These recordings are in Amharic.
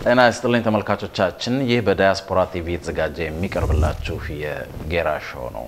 ጤና ይስጥልኝ ተመልካቾቻችን፣ ይህ በዳያስፖራ ቲቪ የተዘጋጀ የሚቀርብላችሁ የጌራ ሾው ነው።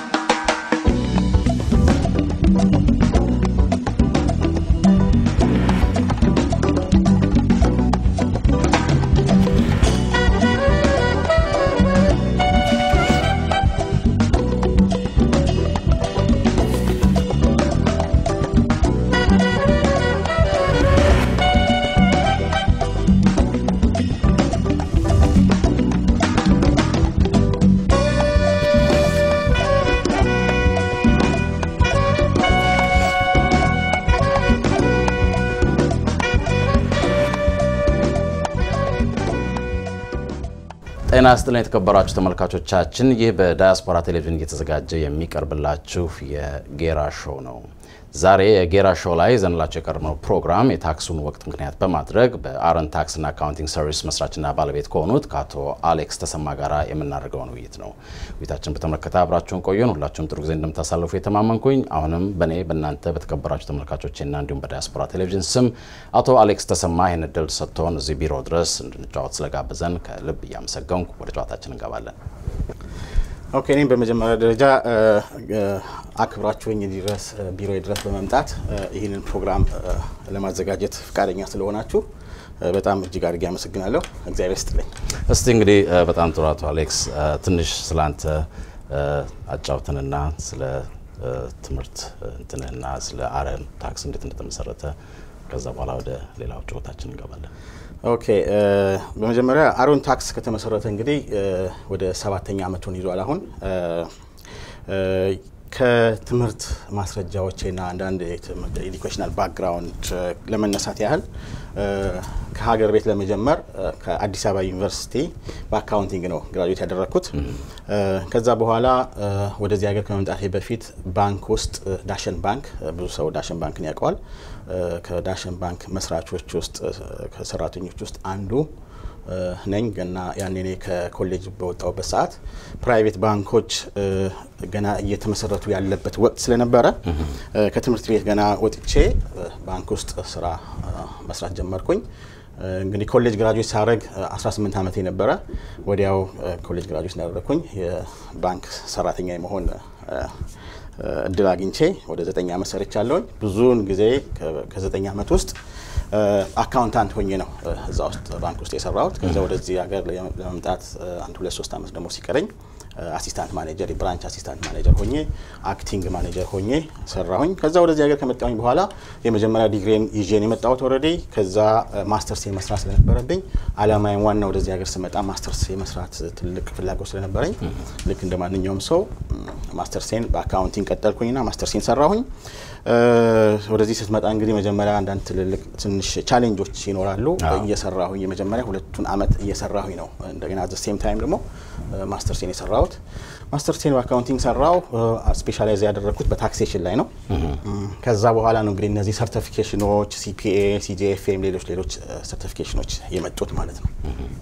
ጤና ይስጥልኝ የተከበራችሁ ተመልካቾቻችን፣ ይህ በዳያስፖራ ቴሌቪዥን እየተዘጋጀ የሚቀርብላችሁ የጌራ ሾው ነው። ዛሬ የጌራ ሾው ላይ ይዘንላቸው የቀረብነው ፕሮግራም የታክሱን ወቅት ምክንያት በማድረግ በአረን ታክስና አካውንቲንግ ሰርቪስ መስራችና ባለቤት ከሆኑት ከአቶ አሌክስ ተሰማ ጋር የምናደርገውን ውይይት ነው። ውይይታችን በተመለከተ አብራችሁን ቆየን። ሁላችሁም ጥሩ ጊዜ እንደምታሳልፉ የተማመንኩኝ፣ አሁንም በእኔ በእናንተ በተከበራችሁ ተመልካቾችና እንዲሁም በዳያስፖራ ቴሌቪዥን ስም አቶ አሌክስ ተሰማ ይህን እድል ሰጥቶን እዚህ ቢሮ ድረስ እንድንጫወት ስለጋብዘን ከልብ እያመሰገንኩ ወደ ጨዋታችን እንገባለን። ኦኬ እኔም በመጀመሪያ ደረጃ አክብራችሁኝ ድረስ ቢሮ ድረስ በመምጣት ይህንን ፕሮግራም ለማዘጋጀት ፈቃደኛ ስለሆናችሁ በጣም እጅግ አድርጌ አመሰግናለሁ። እግዚአብሔር ይስጥልኝ። እስቲ እንግዲህ በጣም ጥሩ አቶ አሌክስ ትንሽ ስለ አንተ አጫውትንና ስለ ትምህርት እንትንህና ስለ አረን ታክስ እንዴት እንደተመሰረተ ከዛ በኋላ ወደ ሌላው ጨዋታችን እንገባለን። ኦኬ በመጀመሪያ አሮን ታክስ ከተመሰረተ እንግዲህ ወደ ሰባተኛ ዓመቱን ይዟል። አሁን ከትምህርት ማስረጃዎቼና አንዳንድ ኤዱኬሽናል ባክግራውንድ ለመነሳት ያህል ከሀገር ቤት ለመጀመር ከአዲስ አበባ ዩኒቨርሲቲ በአካውንቲንግ ነው ግራጁዌት ያደረግኩት። ከዛ በኋላ ወደዚህ ሀገር ከመምጣቴ በፊት ባንክ ውስጥ ዳሸን ባንክ ብዙ ሰው ዳሸን ባንክን ያውቀዋል። ከዳሸን ባንክ መስራቾች ውስጥ ከሰራተኞች ውስጥ አንዱ ነኝ እና ያኔ እኔ ከኮሌጅ በወጣሁበት ሰዓት ፕራይቬት ባንኮች ገና እየተመሰረቱ ያለበት ወቅት ስለነበረ ከትምህርት ቤት ገና ወጥቼ ባንክ ውስጥ ስራ መስራት ጀመርኩኝ። እንግዲህ ኮሌጅ ግራጁዌት ሳደርግ 18 ዓመቴ ነበረ። ወዲያው ኮሌጅ ግራጁዌት እንዳደረግኩኝ የባንክ ሰራተኛ የመሆን እድል አግኝቼ ወደ ዘጠኝ ዓመት ሰርቻለሁኝ። ብዙውን ጊዜ ከዘጠኝ ዓመት ውስጥ አካውንታንት ሆኜ ነው እዛ ውስጥ ባንክ ውስጥ የሰራሁት። ከዛ ወደዚህ ሀገር ለመምጣት አንድ ሁለት ሶስት ዓመት ደግሞ ሲቀረኝ አሲስታንት ማኔጀር የብራንች አሲስታንት ማኔጀር ሆኜ አክቲንግ ማኔጀር ሆኜ ሰራሁኝ። ከዛ ወደዚህ ሀገር ከመጣሁኝ በኋላ የመጀመሪያ ዲግሪን ይዤን የመጣሁት ኦልሬዲ። ከዛ ማስተርስ የመስራት ስለነበረብኝ አላማዬን ዋና ወደዚህ ሀገር ስመጣ ማስተርስ የመስራት ትልቅ ፍላጎት ስለነበረኝ ልክ እንደ ማንኛውም ሰው ማስተርሴን በአካውንቲንግ ቀጠልኩኝና ማስተርሴን ሰራሁኝ። ወደዚህ ስትመጣ እንግዲህ መጀመሪያ አንዳንድ ትልልቅ ትንሽ ቻሌንጆች ይኖራሉ። እየሰራሁኝ የመጀመሪያ ሁለቱን አመት እየሰራሁኝ ነው። እንደገና ዘ ሴም ታይም ደግሞ ማስተርሴን የሰራሁት ማስተርሴን በአካውንቲንግ ሰራው። ስፔሻላይዝ ያደረግኩት በታክሴሽን ላይ ነው። ከዛ በኋላ ነው እንግዲህ እነዚህ ሰርቲፊኬሽኖች ሲፒኤ፣ ሲጂኤፍኤም፣ ሌሎች ሌሎች ሰርቲፊኬሽኖች የመጡት ማለት ነው።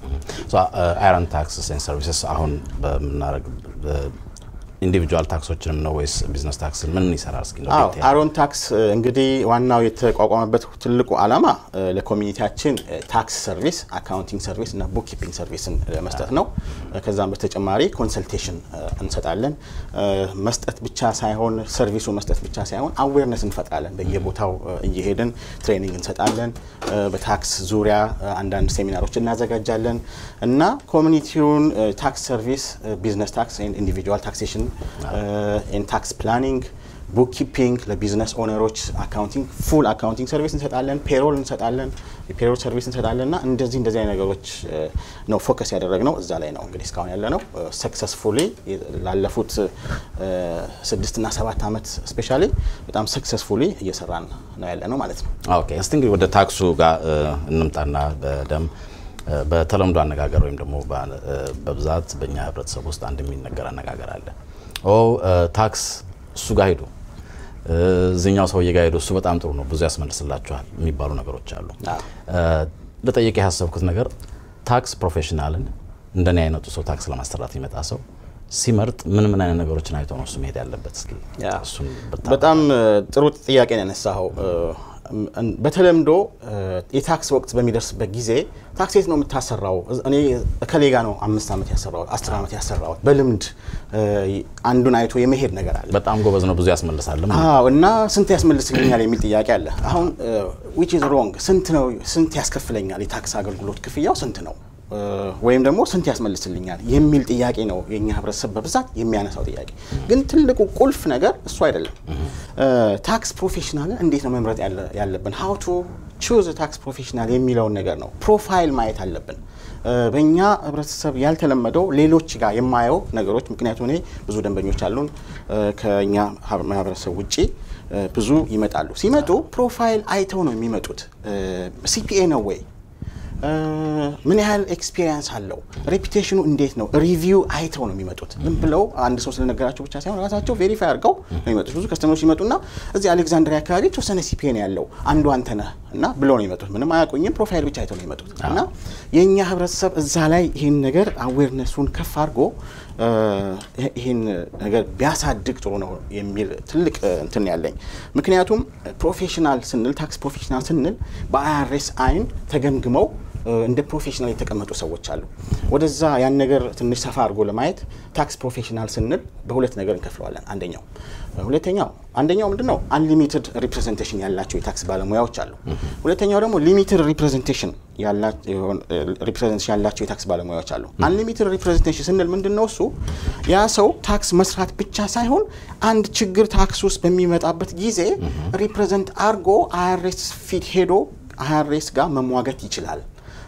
አይረን ታክስስ ኤንድ ሰርቪስስ አሁን በምናደርግ ኢንዲቪጁዋል ታክሶችንም ነው ወይስ ቢዝነስ ታክስን ምን ይሰራል? እስኪ አሮን ታክስ እንግዲህ ዋናው የተቋቋመበት ትልቁ ዓላማ ለኮሚኒቲያችን ታክስ ሰርቪስ፣ አካውንቲንግ ሰርቪስ እና ቡክ ኪፒንግ ሰርቪስን መስጠት ነው። ከዛም በተጨማሪ ኮንሰልቴሽን እንሰጣለን። መስጠት ብቻ ሳይሆን ሰርቪሱ መስጠት ብቻ ሳይሆን አዌርነስ እንፈጥራለን። በየቦታው እየሄድን ትሬኒንግ እንሰጣለን። በታክስ ዙሪያ አንዳንድ ሴሚናሮች እናዘጋጃለን እና ኮሚኒቲውን ታክስ ሰርቪስ፣ ቢዝነስ ታክስ፣ ኢንዲቪጁዋል ታክሴሽን ታክስ ፕላኒንግ ቡክ ኪፒንግ ለቢዝነስ ኦነሮች አካውንቲንግ ፉል አካውንቲንግ ሰርቪስ እንሰጣለን። ፔሮል እንሰጣለን። የፔሮል ሰርቪስ እንሰጣለን እና እንደዚህ እንደዚህ አይነት ነገሮች ነው ፎከስ ያደረግነው እዛ ላይ ነው እንግዲህ እስካሁን ያለ ነው። ሰክሰስፉሊ ላለፉት ስድስትና ሰባት ዓመት ስፔሻሊ በጣም ሰክሰስፉሊ እየሰራን ነው ያለ ነው ማለት ነው። ኦኬ እስቲ እንግዲህ ወደ ታክሱ ጋር እንምጣና በደንብ በተለምዶ አነጋገር ወይም ደግሞ በብዛት በእኛ ህብረተሰብ ውስጥ አንድ የሚነገር አነጋገር አለ። ኦ ታክስ እሱ ጋር ሄዱ፣ እዚኛው ሰውዬ ጋር ሄዱ፣ እሱ በጣም ጥሩ ነው፣ ብዙ ያስመልስላችኋል የሚባሉ ነገሮች አሉ። ልጠይቅ ያሰብኩት ነገር ታክስ ፕሮፌሽናልን እንደኔ አይነቱ ሰው ታክስ ለማሰራት የሚመጣ ሰው ሲመርጥ ምን ምን አይነት ነገሮችን አይቶ ነው እሱ መሄድ ያለበት? እስኪ እሱን በጣም ጥሩ ጥያቄ ነው ያነሳኸው። በተለምዶ የታክስ ወቅት በሚደርስበት ጊዜ ታክስ የት ነው የምታሰራው? እኔ እከሌ ጋ ነው አምስት ዓመት ያሰራሁት አስር ዓመት ያሰራሁት በልምድ አንዱን አይቶ የመሄድ ነገር አለ። በጣም ጎበዝ ነው፣ ብዙ ያስመልሳልም። አዎ እና ስንት ያስመልስልኛል የሚል ጥያቄ አለ። አሁን ዊች ኢዝ ሮንግ ስንት ነው ስንት ያስከፍለኛል የታክስ አገልግሎት ክፍያው ስንት ነው ወይም ደግሞ ስንት ያስመልስልኛል የሚል ጥያቄ ነው የኛ ህብረተሰብ በብዛት የሚያነሳው ጥያቄ። ግን ትልቁ ቁልፍ ነገር እሱ አይደለም። ታክስ ፕሮፌሽናል እንዴት ነው መምረጥ ያለብን? ሀው ቱ ቹዝ ታክስ ፕሮፌሽናል የሚለውን ነገር ነው ፕሮፋይል ማየት አለብን። በእኛ ህብረተሰብ ያልተለመደው ሌሎች ጋር የማየው ነገሮች ምክንያቱም እኔ ብዙ ደንበኞች አሉን ከእኛ ማህበረሰብ ውጭ ብዙ ይመጣሉ። ሲመጡ ፕሮፋይል አይተው ነው የሚመጡት። ሲፒኤ ነው ወይ ምን ያህል ኤክስፒሪየንስ አለው፣ ሬፒቴሽኑ እንዴት ነው፣ ሪቪው አይተው ነው የሚመጡት። ዝም ብለው አንድ ሰው ስለነገራቸው ብቻ ሳይሆን ራሳቸው ቬሪፋይ አድርገው ነው የሚመጡት። ብዙ ከስተመሮች ይመጡና እዚህ አሌክዛንድሪያ አካባቢ የተወሰነ ሲፒኤ ነው ያለው አንዱ አንተ ነህ እና ብለው ነው የሚመጡት። ምንም አያውቁኝም፣ ፕሮፋይል ብቻ አይተው ነው የሚመጡት። እና የእኛ ህብረተሰብ እዛ ላይ ይህን ነገር አዌርነሱን ከፍ አድርጎ ይህን ነገር ቢያሳድግ ጥሩ ነው የሚል ትልቅ እንትን ያለኝ። ምክንያቱም ፕሮፌሽናል ስንል ታክስ ፕሮፌሽናል ስንል በአይአርኤስ አይን ተገምግመው እንደ ፕሮፌሽናል የተቀመጡ ሰዎች አሉ። ወደዛ ያን ነገር ትንሽ ሰፋ አድርጎ ለማየት ታክስ ፕሮፌሽናል ስንል በሁለት ነገር እንከፍለዋለን። አንደኛው ሁለተኛው አንደኛው ምንድን ነው አንሊሚትድ ሪፕሬዘንቴሽን ያላቸው የታክስ ባለሙያዎች አሉ። ሁለተኛው ደግሞ ሊሚትድ ሪፕሬዘንቴሽን ያላቸው የታክስ ባለሙያዎች አሉ። አንሊሚትድ ሪፕሬዘንቴሽን ስንል ምንድን ነው እሱ ያ ሰው ታክስ መስራት ብቻ ሳይሆን አንድ ችግር ታክስ ውስጥ በሚመጣበት ጊዜ ሪፕሬዘንት አድርጎ አይአርኤስ ፊት ሄዶ አይአርኤስ ጋር መሟገት ይችላል።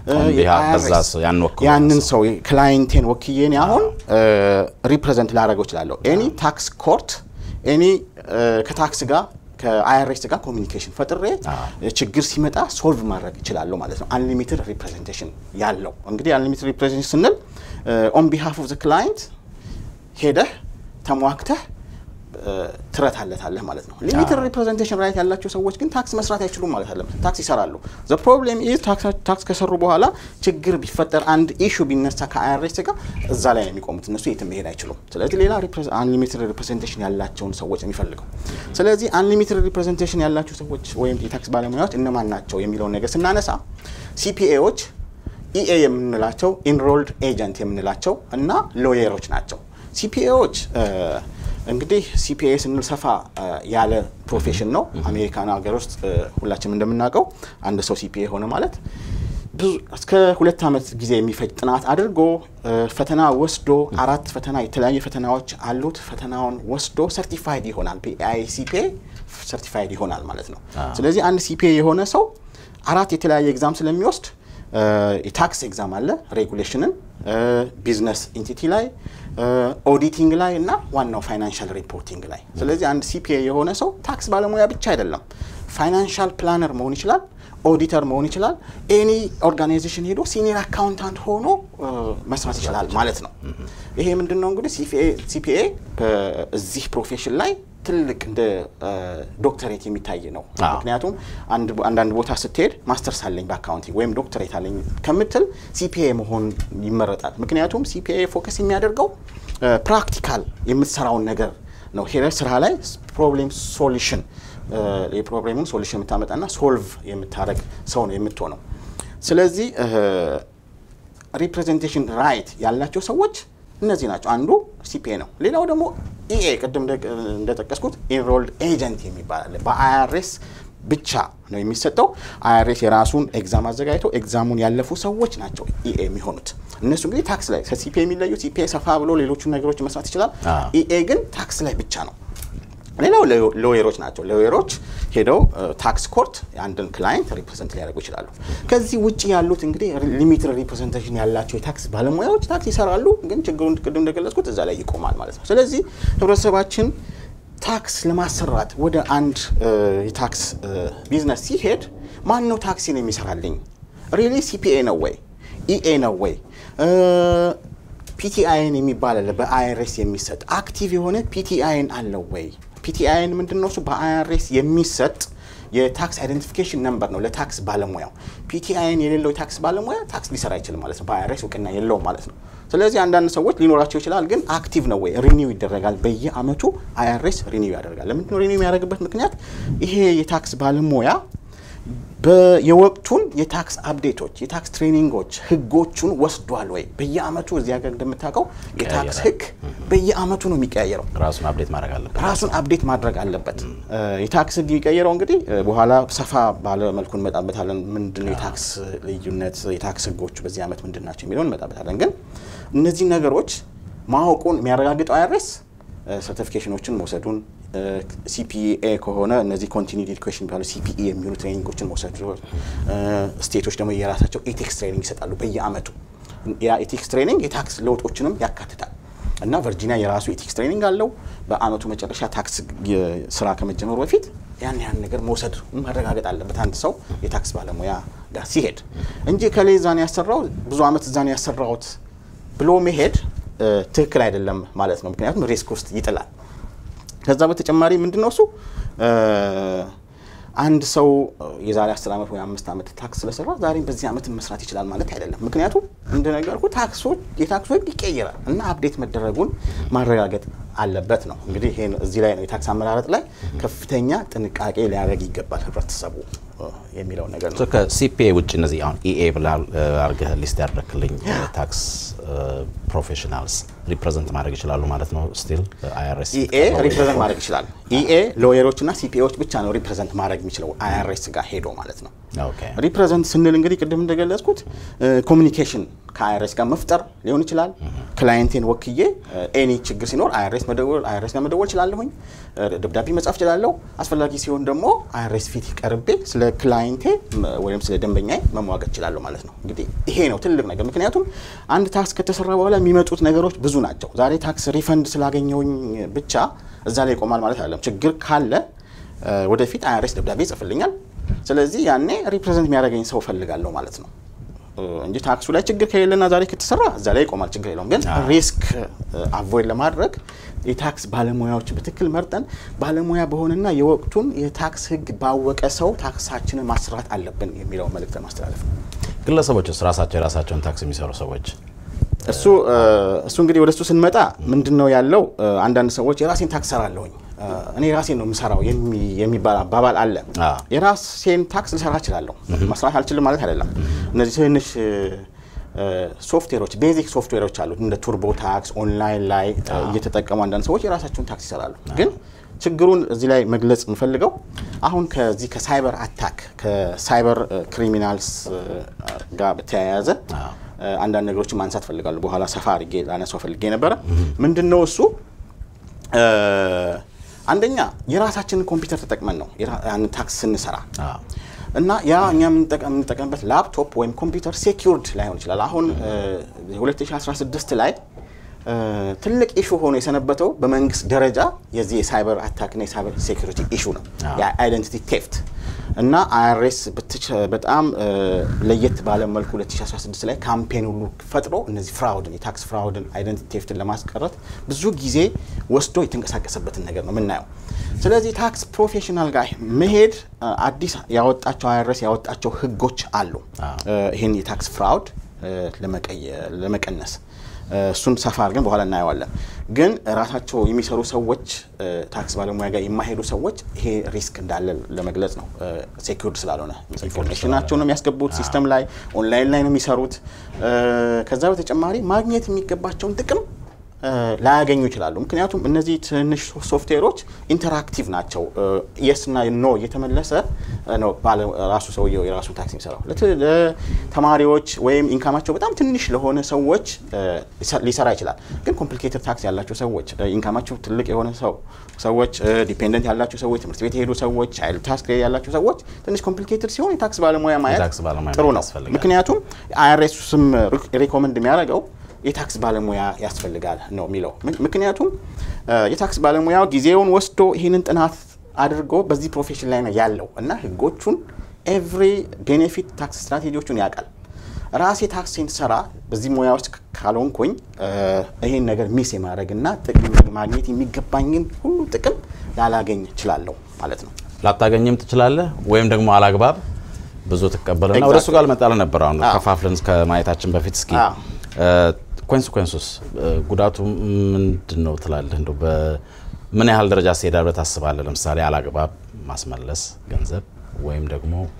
ያንን ሰው ክላይንቴን ወክዬን አሁን ሪፕሬዘንት ላደረገው እችላለሁ። ኤኒ ታክስ ኮርት ኤኒ ከታክስ ጋር ከአይአርኤስ ጋር ኮሚኒኬሽን ፈጥሬ ችግር ሲመጣ ሶልቭ ማድረግ እችላለሁ ማለት ነው። አንሊሚትድ ሪፕሬዘንቴሽን ያለው እንግዲህ አንሊሚትድ ሪፕሬዘንቴሽን ስንል ኦን ቢሃፍ ኦፍ ዘ ክላይንት ሄደህ ተሟግተህ ትረታለታለህ ማለት ነው። ሊሚትድ ሪፕሬዘንቴሽን ራይት ያላቸው ሰዎች ግን ታክስ መስራት አይችሉም ማለት አለ። ታክስ ይሰራሉ። ዘ ፕሮብሌም ኢዝ ታክስ ከሰሩ በኋላ ችግር ቢፈጠር አንድ ኢሹ ቢነሳ ከአይአርኤስ ጋር እዛ ላይ ነው የሚቆሙት። እነሱ የትም መሄድ አይችሉም። ስለዚህ ሌላ አንሊሚትድ ሪፕሬዘንቴሽን ያላቸውን ሰዎች የሚፈልገው። ስለዚህ አንሊሚትድ ሪፕሬዘንቴሽን ያላቸው ሰዎች ወይም የታክስ ባለሙያዎች እነማን ናቸው የሚለውን ነገር ስናነሳ ሲፒኤዎች፣ ኢኤ የምንላቸው ኢንሮልድ ኤጀንት የምንላቸው እና ሎየሮች ናቸው። ሲፒኤዎች እንግዲህ ሲፒኤ ስንል ሰፋ ያለ ፕሮፌሽን ነው። አሜሪካን ሀገር ውስጥ ሁላችንም እንደምናውቀው አንድ ሰው ሲፒኤ ሆነ ማለት ብዙ እስከ ሁለት ዓመት ጊዜ የሚፈጅ ጥናት አድርጎ ፈተና ወስዶ አራት ፈተና የተለያዩ ፈተናዎች አሉት። ፈተናውን ወስዶ ሰርቲፋይድ ይሆናል። ሲፒኤ ሰርቲፋይድ ይሆናል ማለት ነው። ስለዚህ አንድ ሲፒኤ የሆነ ሰው አራት የተለያየ ኤግዛም ስለሚወስድ የታክስ ኤግዛም አለ፣ ሬጉሌሽንን፣ ቢዝነስ ኢንቲቲ ላይ፣ ኦዲቲንግ ላይ እና ዋናው ፋይናንሻል ሪፖርቲንግ ላይ። ስለዚህ አንድ ሲፒኤ የሆነ ሰው ታክስ ባለሙያ ብቻ አይደለም፣ ፋይናንሻል ፕላነር መሆን ይችላል፣ ኦዲተር መሆን ይችላል። ኤኒ ኦርጋናይዜሽን ሄዶ ሲኒየር አካውንታንት ሆኖ መስራት ይችላል ማለት ነው። ይሄ ምንድን ነው እንግዲህ ሲፒኤ በዚህ ፕሮፌሽን ላይ ትልቅ እንደ ዶክተሬት የሚታይ ነው። ምክንያቱም አንዳንድ ቦታ ስትሄድ ማስተርስ አለኝ በአካውንቲንግ ወይም ዶክተሬት አለኝ ከምትል ሲፒኤ መሆን ይመረጣል። ምክንያቱም ሲፒኤ ፎከስ የሚያደርገው ፕራክቲካል የምትሰራውን ነገር ነው። ሄደ ስራ ላይ ፕሮብሌም ሶሉሽን የፕሮብሌሙን ሶሉሽን የምታመጣና ሶልቭ የምታደረግ ሰው ነው የምትሆነው። ስለዚህ ሪፕሬዘንቴሽን ራይት ያላቸው ሰዎች እነዚህ ናቸው። አንዱ ሲፒኤ ነው። ሌላው ደግሞ ኢኤ ቅድም እንደጠቀስኩት ኢንሮልድ ኤጀንት የሚባል አለ። በአይአርኤስ ብቻ ነው የሚሰጠው። አይአርኤስ የራሱን ኤግዛም አዘጋጅቶ ኤግዛሙን ያለፉ ሰዎች ናቸው ኢኤ የሚሆኑት። እነሱ እንግዲህ ታክስ ላይ ከሲፒኤ የሚለዩ ሲፒኤ ሰፋ ብሎ ሌሎቹን ነገሮች መስራት ይችላል። ኢኤ ግን ታክስ ላይ ብቻ ነው። ሌላው ሎየሮች ናቸው። ሎየሮች ሄደው ታክስ ኮርት የአንድን ክላይንት ሪፕሬዘንት ሊያደርጉ ይችላሉ። ከዚህ ውጭ ያሉት እንግዲህ ሊሚትድ ሪፕሬዘንቴሽን ያላቸው የታክስ ባለሙያዎች ታክስ ይሰራሉ፣ ግን ችግሩን ቅድም እንደገለጽኩት እዛ ላይ ይቆማል ማለት ነው። ስለዚህ ህብረተሰባችን ታክስ ለማሰራት ወደ አንድ የታክስ ቢዝነስ ሲሄድ ማን ነው ታክሲን የሚሰራልኝ? ሪሊ ሲፒኤ ነው ወይ ኢኤ ነው ወይ ፒቲአይን የሚባል አለ በአይአርኤስ የሚሰጥ አክቲቭ የሆነ ፒቲአይን አለው ወይ? ፒቲአይን ምንድን ነው? እሱ በአይአርኤስ የሚሰጥ የታክስ አይደንቲፊኬሽን ነምበር ነው ለታክስ ባለሙያው። ፒቲአይን የሌለው የታክስ ባለሙያ ታክስ ሊሰራ አይችልም ማለት ነው። በአይአርኤስ እውቅና የለውም ማለት ነው። ስለዚህ አንዳንድ ሰዎች ሊኖራቸው ይችላል፣ ግን አክቲቭ ነው ወይ? ሪኒው ይደረጋል። በየአመቱ አይአርኤስ ሪኒው ያደርጋል። ለምንድን ነው ሪኒው የሚያደርግበት ምክንያት? ይሄ የታክስ ባለሙያ የወቅቱን የታክስ አፕዴቶች የታክስ ትሬኒንጎች ህጎቹን ወስዷል ወይ? በየአመቱ እዚህ ሀገር እንደምታውቀው የታክስ ህግ በየአመቱ ነው የሚቀያየረው። ራሱን አፕዴት ማድረግ አለበት። ራሱን አፕዴት ማድረግ አለበት። የታክስ ህግ የሚቀየረው እንግዲህ በኋላ ሰፋ ባለ መልኩ እንመጣበታለን። ምንድነው የታክስ ልዩነት፣ የታክስ ህጎቹ በዚህ አመት ምንድን ናቸው የሚለውን እንመጣበታለን። ግን እነዚህ ነገሮች ማወቁን የሚያረጋግጠው አይረስ ሰርቲፊኬሽኖችን መውሰዱን ሲፒኤ ከሆነ እነዚህ ኮንቲኒድ ኤዱኬሽን የሚባሉ ሲፒኢ የሚሆኑ ትሬኒንጎችን መውሰዱ፣ ስቴቶች ደግሞ የራሳቸው ኤቲክስ ትሬኒንግ ይሰጣሉ በየአመቱ። ያ ኤቲክስ ትሬኒንግ የታክስ ለውጦችንም ያካትታል እና ቨርጂኒያ የራሱ ኤቲክስ ትሬኒንግ አለው። በአመቱ መጨረሻ ታክስ ስራ ከመጀመሩ በፊት ያን ያን ነገር መውሰድ ማረጋገጥ አለበት አንድ ሰው የታክስ ባለሙያ ጋር ሲሄድ እንጂ ከሌ እዛን ያሰራው ብዙ አመት እዛን ያሰራውት ብሎ መሄድ ትክክል አይደለም ማለት ነው። ምክንያቱም ሪስክ ውስጥ ይጥላል። ከዛ በተጨማሪ ምንድን ነው እሱ አንድ ሰው የዛሬ አስር ዓመት ወይ አምስት ዓመት ታክስ ስለሰራ ዛሬም በዚህ ዓመት መስራት ይችላል ማለት አይደለም። ምክንያቱም እንደነገርኩ ታክሶች የታክስ ህግ ይቀየራል እና አፕዴት መደረጉን ማረጋገጥ አለበት ነው። እንግዲህ ይሄን እዚህ ላይ ነው የታክስ አመራረጥ ላይ ከፍተኛ ጥንቃቄ ሊያደርግ ይገባል ህብረተሰቡ የሚለው ነገር ነው። ከሲፒኤ ውጭ እነዚህ አሁን ኢኤ ብላ አርገህ ሊስት ያደረክልኝ ታክስ ፕሮፌሽናልስ ሪፕሬዘንት ማድረግ ይችላሉ ማለት ነው። ስቲል አይአርኤስ ኢኤ ሪፕሬዘንት ማድረግ ይችላል። ኢኤ ሎየሮች እና ሲፒኤዎች ብቻ ነው ሪፕሬዘንት ማድረግ የሚችለው አይአርኤስ ጋር ሄዶ ማለት ነው። ሪፕሬዘንት ስንል እንግዲህ ቅድም እንደገለጽኩት ኮሚኒኬሽን ከአይአርኤስ ጋር መፍጠር ሊሆን ይችላል። ክላይንቴን ወክዬ ኤኒ ችግር ሲኖር አይአርኤስ መደወል አይአርኤስ ጋር መደወል እችላለሁኝ። ደብዳቤ መጻፍ እችላለሁ። አስፈላጊ ሲሆን ደግሞ አይአርኤስ ፊት ቀርቤ ስለ ክላይንቴ ወይም ስለ ደንበኛ መሟገት እችላለሁ ማለት ነው። እንግዲህ ይሄ ነው ትልቅ ነገር። ምክንያቱም አንድ ታክስ ከተሰራ በኋላ የሚመጡት ነገሮች ብዙ ናቸው። ዛሬ ታክስ ሪፈንድ ስላገኘውኝ ብቻ እዛ ላይ ይቆማል ማለት አይደለም። ችግር ካለ ወደፊት አይአርኤስ ደብዳቤ ይጽፍልኛል። ስለዚህ ያኔ ሪፕሬዘንት የሚያደርገኝ ሰው እፈልጋለሁ ማለት ነው እንጂ ታክሱ ላይ ችግር ከሌለና ዛሬ ከተሰራ እዛ ላይ ይቆማል፣ ችግር የለውም። ግን ሪስክ አቮይድ ለማድረግ የታክስ ባለሙያዎች በትክክል መርጠን ባለሙያ በሆነና የወቅቱን የታክስ ሕግ ባወቀ ሰው ታክሳችንን ማስራት አለብን የሚለው መልእክት ማስተላለፍ ነው። ግለሰቦችስ ራሳቸው የራሳቸውን ታክስ የሚሰሩ ሰዎች እሱ እሱ እንግዲህ ወደ እሱ ስንመጣ ምንድን ነው ያለው? አንዳንድ ሰዎች የራሴን ታክስ ሰራለሁኝ እኔ ራሴን ነው የምሰራው የሚባል አባባል አለ። የራሴን ታክስ ልሰራ እችላለሁ፣ መስራት አልችልም ማለት አይደለም። እነዚህ ትንሽ ሶፍትዌሮች ቤዚክ ሶፍትዌሮች አሉ እንደ ቱርቦ ታክስ ኦንላይን ላይ እየተጠቀሙ አንዳንድ ሰዎች የራሳቸውን ታክስ ይሰራሉ። ግን ችግሩን እዚህ ላይ መግለጽ የምፈልገው አሁን ከዚህ ከሳይበር አታክ ከሳይበር ክሪሚናልስ ጋር በተያያዘ አንዳንድ ነገሮችን ማንሳት ፈልጋለሁ። በኋላ ሰፋ አድርጌ ላነሳው ፈልጌ ነበረ። ምንድን ነው እሱ? አንደኛ የራሳችንን ኮምፒውተር ተጠቅመን ነው ያን ታክስ ስንሰራ እና ያ እኛ የምንጠቀምበት ላፕቶፕ ወይም ኮምፒውተር ሴኪውርድ ላይሆን ይችላል። አሁን 2016 ላይ ትልቅ ኢሹ ሆኖ የሰነበተው በመንግስት ደረጃ የዚህ የሳይበር አታክና የሳይበር ሴኪሪቲ ኢሹ ነው፣ የአይደንቲቲ ቴፍት እና አይአርኤስ በጣም ለየት ባለ መልኩ 2016 ላይ ካምፔን ሁሉ ፈጥሮ እነዚህ ፍራውድን የታክስ ፍራውድን አይደንቲቲ ቴፍትን ለማስቀረት ብዙ ጊዜ ወስዶ የተንቀሳቀሰበትን ነገር ነው የምናየው። ስለዚህ ታክስ ፕሮፌሽናል ጋር መሄድ አዲስ ያወጣቸው አይአርኤስ ያወጣቸው ህጎች አሉ ይህን የታክስ ፍራውድ ለመቀነስ እሱን ሰፋ አድርገን በኋላ እናየዋለን። ግን ራሳቸው የሚሰሩ ሰዎች ታክስ ባለሙያ ጋር የማይሄዱ ሰዎች ይሄ ሪስክ እንዳለ ለመግለጽ ነው። ሴኪርድ ስላልሆነ ኢንፎርሜሽናቸው ነው የሚያስገቡት ሲስተም ላይ ኦንላይን ላይ ነው የሚሰሩት። ከዛ በተጨማሪ ማግኘት የሚገባቸውን ጥቅም ላያገኙ ይችላሉ። ምክንያቱም እነዚህ ትንሽ ሶፍትዌሮች ኢንተራክቲቭ ናቸው። የስ እና ኖ እየተመለሰ ነው ራሱ ሰውየው የራሱን ታክስ የሚሰራው። ለተማሪዎች ወይም ኢንካማቸው በጣም ትንሽ ለሆነ ሰዎች ሊሰራ ይችላል። ግን ኮምፕሊኬትድ ታክስ ያላቸው ሰዎች፣ ኢንካማቸው ትልቅ የሆነ ሰው ሰዎች፣ ዲፔንደንት ያላቸው ሰዎች፣ ትምህርት ቤት የሄዱ ሰዎች፣ ቻይልድ ታክስ ያላቸው ሰዎች ትንሽ ኮምፕሊኬትድ ሲሆን የታክስ ባለሙያ ማየት ጥሩ ነው። ምክንያቱም አይአርኤስ ስም ሪኮመንድ የሚያደርገው የታክስ ባለሙያ ያስፈልጋል ነው የሚለው። ምክንያቱም የታክስ ባለሙያው ጊዜውን ወስዶ ይህንን ጥናት አድርጎ በዚህ ፕሮፌሽን ላይ ነው ያለው እና ህጎቹን ኤቭሪ ቤኔፊት ታክስ ስትራቴጂዎቹን ያውቃል። ራሴ ታክሴን ሰራ በዚህ ሙያ ውስጥ ካልሆንኩኝ ይህን ነገር ሚስ የማድረግና ጥቅም ማግኘት የሚገባኝን ሁሉ ጥቅም ላላገኝ እችላለሁ ማለት ነው። ላታገኝም ትችላለህ ወይም ደግሞ አላግባብ ብዙ ትቀበልና ወደ እሱ ጋር ልመጣልህ ነበር። አሁን ከፋፍለን ከማየታችን በፊት እስኪ ኮንስኮንሱስ ጉዳቱ ምንድን ነው ትላለህ? እንደው በምን ያህል ደረጃ ሲሄዳል ብለህ ታስባለህ? ለምሳሌ አላግባብ ማስመለስ ገንዘብ ወይም ደግሞ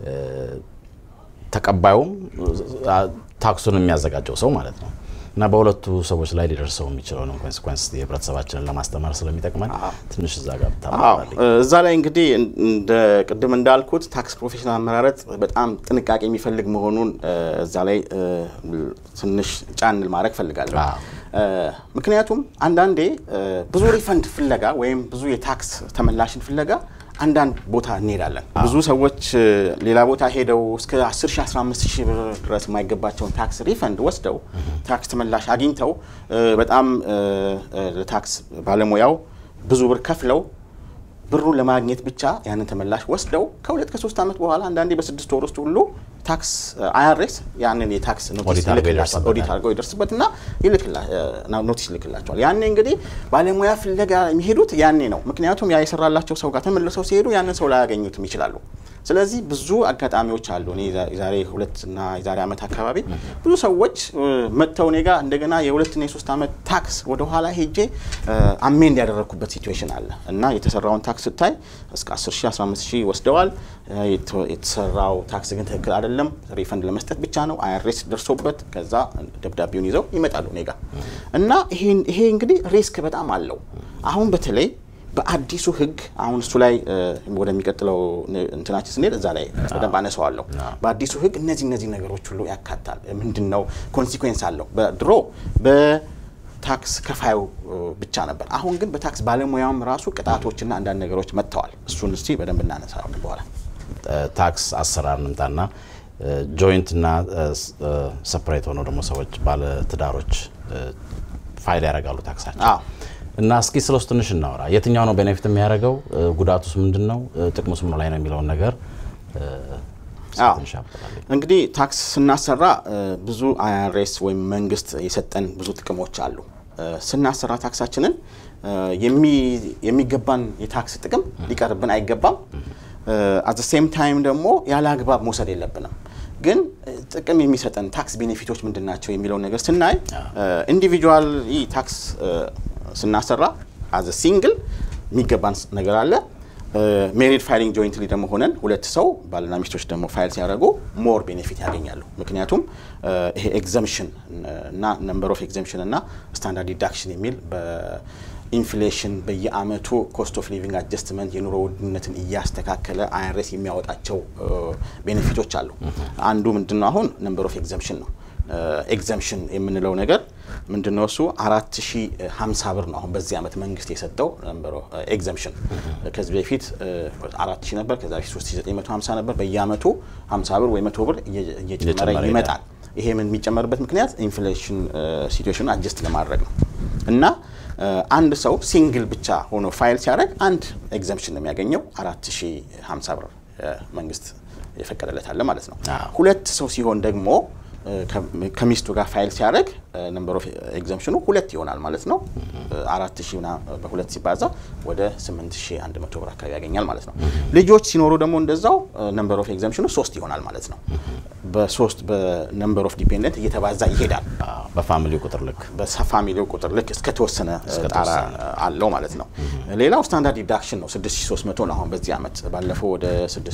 ተቀባዩም ታክሱን የሚያዘጋጀው ሰው ማለት ነው እና በሁለቱ ሰዎች ላይ ሊደርሰው የሚችለውን ኮንሲኩንስ የህብረተሰባችንን ለማስተማር ስለሚጠቅመን ትንሽ እዛ ጋር ብታማራልኝ። እዛ ላይ እንግዲህ እንደ ቅድም እንዳልኩት ታክስ ፕሮፌሽናል አመራረጥ በጣም ጥንቃቄ የሚፈልግ መሆኑን እዛ ላይ ትንሽ ጫንል ማድረግ ፈልጋለሁ። ምክንያቱም አንዳንዴ ብዙ ሪፈንድ ፍለጋ ወይም ብዙ የታክስ ተመላሽን ፍለጋ አንዳንድ ቦታ እንሄዳለን። ብዙ ሰዎች ሌላ ቦታ ሄደው እስከ 10 ሺህ 15 ሺህ ብር ድረስ የማይገባቸውን ታክስ ሪፈንድ ወስደው ታክስ ተመላሽ አግኝተው በጣም ለታክስ ባለሙያው ብዙ ብር ከፍለው ብሩን ለማግኘት ብቻ ያንን ተመላሽ ወስደው ከሁለት ከሶስት ዓመት በኋላ አንዳንዴ በስድስት ወር ውስጥ ሁሉ ታክስ አይአርኤስ ያንን የታክስ ኦዲት አድርገው ይደርስበትና ኖቲስ ይልክላቸዋል። ያኔ እንግዲህ ባለሙያ ፍለጋ የሚሄዱት ያኔ ነው። ምክንያቱም ያ የሰራላቸው ሰው ጋር ተመልሰው ሲሄዱ ያንን ሰው ላያገኙትም ይችላሉ። ስለዚህ ብዙ አጋጣሚዎች አሉ። እኔ የዛሬ ሁለት እና የዛሬ ዓመት አካባቢ ብዙ ሰዎች መጥተው እኔ ጋር እንደገና የሁለትና የሶስት ዓመት ታክስ ወደኋላ ሄጄ አሜንድ ያደረግኩበት ሲትዌሽን አለ እና የተሰራውን ታክስ ስታይ እስከ 10 ሺህ 15 ሺህ ወስደዋል። የተሰራው ታክስ ግን ትክክል አይደለም፣ ሪፈንድ ለመስጠት ብቻ ነው። አይአርኤስ ደርሶበት ከዛ ደብዳቤውን ይዘው ይመጣሉ እኔ ጋር እና ይሄ እንግዲህ ሪስክ በጣም አለው። አሁን በተለይ በአዲሱ ሕግ አሁን እሱ ላይ ወደሚቀጥለው እንትናችን ስንሄድ እዛ ላይ በደንብ አነሳዋለሁ። በአዲሱ ሕግ እነዚህ እነዚህ ነገሮች ሁሉ ያካታል። ምንድን ነው ኮንሲኩዌንስ አለው። በድሮ በታክስ ከፋዩ ብቻ ነበር። አሁን ግን በታክስ ባለሙያውም ራሱ ቅጣቶችና አንዳንድ ነገሮች መጥተዋል። እሱን እስቲ በደንብ እናነሳለን በኋላ። ታክስ አሰራር እንምጣና ጆይንትና ሰፕሬት ሆነው ደግሞ ሰዎች ባለ ትዳሮች ፋይል ያደርጋሉ ታክሳቸው እና እስኪ ስለ ውስጥ ትንሽ እናወራ። የትኛው ነው ቤኔፊት የሚያደርገው? ጉዳቱስ ምንድን ነው? ጥቅሙስ ምን ላይ ነው የሚለውን ነገር እንግዲህ ታክስ ስናሰራ ብዙ አይአርኤስ ወይም መንግስት የሰጠን ብዙ ጥቅሞች አሉ። ስናሰራ ታክሳችንን የሚገባን የታክስ ጥቅም ሊቀርብን አይገባም። አት ሴም ታይም ደግሞ ያለ አግባብ መውሰድ የለብንም። ግን ጥቅም የሚሰጠን ታክስ ቤኔፊቶች ምንድን ናቸው የሚለውን ነገር ስናይ ኢንዲቪጁዋል ታክስ ስናሰራ አዘ ሲንግል የሚገባን ነገር አለ። ሜሪድ ፋይሊንግ ጆይንትሊ ደግሞ ሆነን ሁለት ሰው ባልና ሚስቶች ደግሞ ፋይል ሲያደርጉ ሞር ቤኔፊት ያገኛሉ። ምክንያቱም ይሄ ኤግዘምሽን እና ነምበር ኦፍ ኤግዘምሽን እና ስታንዳርድ ዲዳክሽን የሚል በኢንፍሌሽን በየአመቱ ኮስት ኦፍ ሊቪንግ አጀስትመንት የኑሮ ውድነትን እያስተካከለ አይአርኤስ የሚያወጣቸው ቤኔፊቶች አሉ። አንዱ ምንድነው አሁን ነምበር ኦፍ ኤግዘምሽን ነው። ኤግዘምሽን የምንለው ነገር ምንድነው? እሱ አራት ሺ ሀምሳ ብር ነው አሁን በዚህ ዓመት መንግስት የሰጠው ነምበር ኤግዘምሽን። ከዚህ በፊት አራት ሺ ነበር፣ ከዛ በፊት ሶስት ሺ ዘጠኝ መቶ ሀምሳ ነበር። በየአመቱ ሀምሳ ብር ወይ መቶ ብር እየጨመረ ይመጣል። ይሄ ምን የሚጨመርበት ምክንያት ኢንፍሌሽን ሲትዌሽን አጀስት ለማድረግ ነው እና አንድ ሰው ሲንግል ብቻ ሆኖ ፋይል ሲያደርግ አንድ ኤግዘምሽን ነው የሚያገኘው አራት ሺ ሀምሳ ብር መንግስት የፈቀደለት አለ ማለት ነው። ሁለት ሰው ሲሆን ደግሞ ከሚስቱ ጋር ፋይል ሲያደርግ ነምበር ኦፍ ኤግዘምሽኑ ሁለት ይሆናል ማለት ነው። አራት ሺህ በሁለት ሲባዛ ወደ ስምንት ሺህ አንድ መቶ ብር አካባቢ ያገኛል ማለት ነው። ልጆች ሲኖሩ ደግሞ እንደዛው ነምበር ኦፍ ኤግዘምሽኑ ሶስት ይሆናል ማለት ነው። በሶስት በነምበር ኦፍ ዲፔንደንት እየተባዛ ይሄዳል። በፋሚሊው ቁጥር ልክ በፋሚሊው ቁጥር ልክ እስከተወሰነ ጣራ አለው ማለት ነው። ሌላው ስታንዳርድ ዲዳክሽን ነው። 6300 ነው አሁን በዚህ ዓመት። ባለፈው ወደ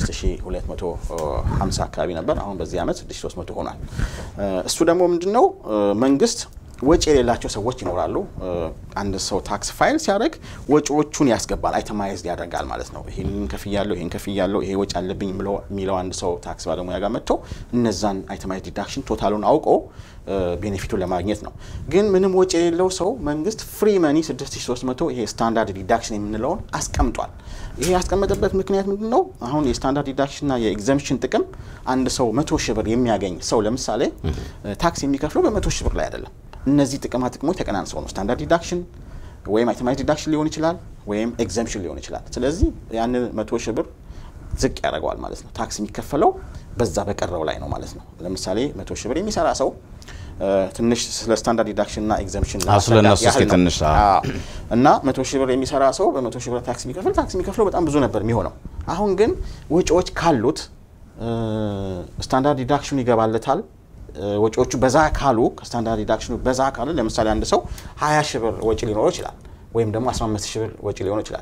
6250 አካባቢ ነበር። አሁን በዚህ ዓመት 6300 ሆኗል። እሱ ደግሞ ምንድነው መንግስት ወጪ የሌላቸው ሰዎች ይኖራሉ። አንድ ሰው ታክስ ፋይል ሲያደርግ ወጪዎቹን ያስገባል፣ አይተማይዝድ ያደርጋል ማለት ነው። ይህን ከፍያለሁ፣ ይህን ከፍያለሁ፣ ይሄ ወጪ አለብኝ የሚለው አንድ ሰው ታክስ ባለሙያ ጋር መጥቶ እነዛን አይተማይዝድ ዲዳክሽን ቶታሉን አውቆ ቤኔፊቱን ለማግኘት ነው። ግን ምንም ወጪ የሌለው ሰው መንግስት ፍሪ መኒ 6300 ይሄ ስታንዳርድ ዲዳክሽን የምንለውን አስቀምጧል። ይሄ ያስቀመጠበት ምክንያት ምንድን ነው? አሁን የስታንዳርድ ዲዳክሽንና የኤግዘምሽን ጥቅም አንድ ሰው መቶ ሺህ ብር የሚያገኝ ሰው ለምሳሌ ታክስ የሚከፍለው በመቶ ሺህ ብር ላይ አይደለም። እነዚህ ጥቅማ ጥቅሞች ተቀናንሰው ነው። ስታንዳርድ ዲዳክሽን ወይም አይተማይዝድ ዲዳክሽን ሊሆን ይችላል፣ ወይም ኤግዘምሽን ሊሆን ይችላል። ስለዚህ ያንን መቶ ሺህ ብር ዝቅ ያደርገዋል ማለት ነው። ታክስ የሚከፈለው በዛ በቀረው ላይ ነው ማለት ነው። ለምሳሌ መቶ ሺህ ብር የሚሰራ ሰው ትንሽ ስለ ስታንዳርድ ዲዳክሽን እና ኤግዘምሽን ስለነሱ እስኪ ትንሽ እና መቶ ሺህ ብር የሚሰራ ሰው በመቶ ሺህ ብር ታክስ የሚከፍል ታክስ የሚከፍለው በጣም ብዙ ነበር የሚሆነው። አሁን ግን ወጪዎች ካሉት ስታንዳርድ ዲዳክሽኑ ይገባለታል። ወጪዎቹ በዛ ካሉ ከስታንዳርድ ዲዳክሽኑ በዛ ካሉ ለምሳሌ አንድ ሰው 20 ሺህ ብር ወጪ ሊኖረው ይችላል፣ ወይም ደግሞ 15 ሺህ ብር ወጪ ሊሆነው ይችላል።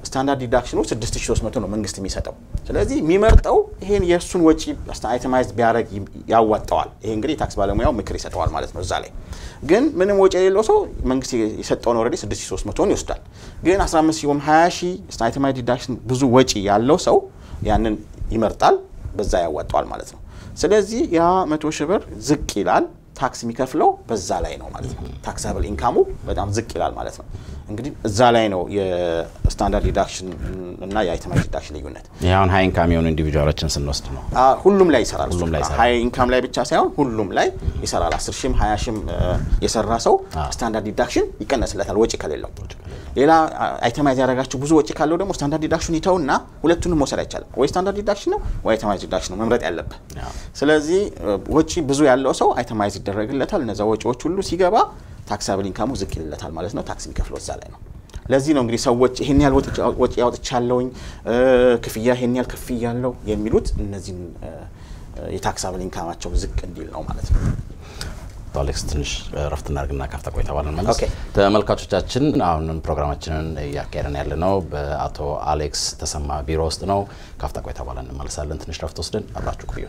ስታንዳርድ ዲዳክሽኑ 6300 ነው መንግስት የሚሰጠው። ስለዚህ የሚመርጠው ይሄን የእሱን ወጪ አይተማይዝ ቢያደርግ ያዋጣዋል። ይሄ እንግዲህ የታክስ ባለሙያው ምክር ይሰጠዋል ማለት ነው። እዛ ላይ ግን ምንም ወጪ የሌለው ሰው መንግስት የሰጠውን ኦልሬዲ 6300ን ይወስዳል። ግን 15 ሺህ ወይም 20 ሺህ አይተማይዝ ዲዳክሽን ብዙ ወጪ ያለው ሰው ያንን ይመርጣል፣ በዛ ያዋጣዋል ማለት ነው። ስለዚህ ያ መቶ ሺህ ብር ዝቅ ይላል። ታክስ የሚከፍለው በዛ ላይ ነው ማለት ነው። ታክሳብል ኢንካሙ በጣም ዝቅ ይላል ማለት ነው። እንግዲህ እዛ ላይ ነው የስታንዳርድ ዲዳክሽን እና የአይተማይዝ ዲዳክሽን ልዩነት። ይህ አሁን ሀይ ኢንካም የሆኑ ኢንዲቪጁዋሎችን ስንወስድ ነው። ሁሉም ላይ ይሰራል። ሁሉም ላይ ይሰራል። ሀይ ኢንካም ላይ ብቻ ሳይሆን ሁሉም ላይ ይሰራል። አስር ሺህም ሀያ ሺህም የሰራ ሰው ስታንዳርድ ዲዳክሽን ይቀነስለታል ወጪ ከሌለው። ሌላ አይተማይዝ ያደረጋቸው ብዙ ወጪ ካለው ደግሞ ስታንዳርድ ዲዳክሽን ይተውና ሁለቱንም መውሰድ አይቻልም። ወይ ስታንዳርድ ዲዳክሽን ነው ወይ አይተማይዝ ዲዳክሽን ነው መምረጥ ያለብህ። ስለዚህ ወጪ ብዙ ያለው ሰው አይተማይዝ ይደረግለታል። እነዛ ወጪዎች ሁሉ ሲገባ ታክሳብል ኢንካሙ ዝቅ ይልለታል ማለት ነው። ታክስ የሚከፍለው እዛ ላይ ነው። ለዚህ ነው እንግዲህ ሰዎች ይሄን ያህል ወጪ ያወጥቻለሁኝ ክፍያ ይሄን ያህል ክፍያለሁ የሚሉት እነዚህን የታክሳብል ኢንካማቸው ዝቅ እንዲል ነው ማለት ነው። አሌክስ ትንሽ ረፍት እናድርግና ካፍታ ቆይታ በኋላ መለስ። ኦኬ። ተመልካቾቻችን አሁንም ፕሮግራማችንን እያካሄድን ያለ ነው በአቶ አሌክስ ተሰማ ቢሮ ውስጥ ነው። ካፍታ ቆይታ በኋላ እንመለሳለን። ትንሽ ረፍት ወስደን አብራችሁ ቆዩ።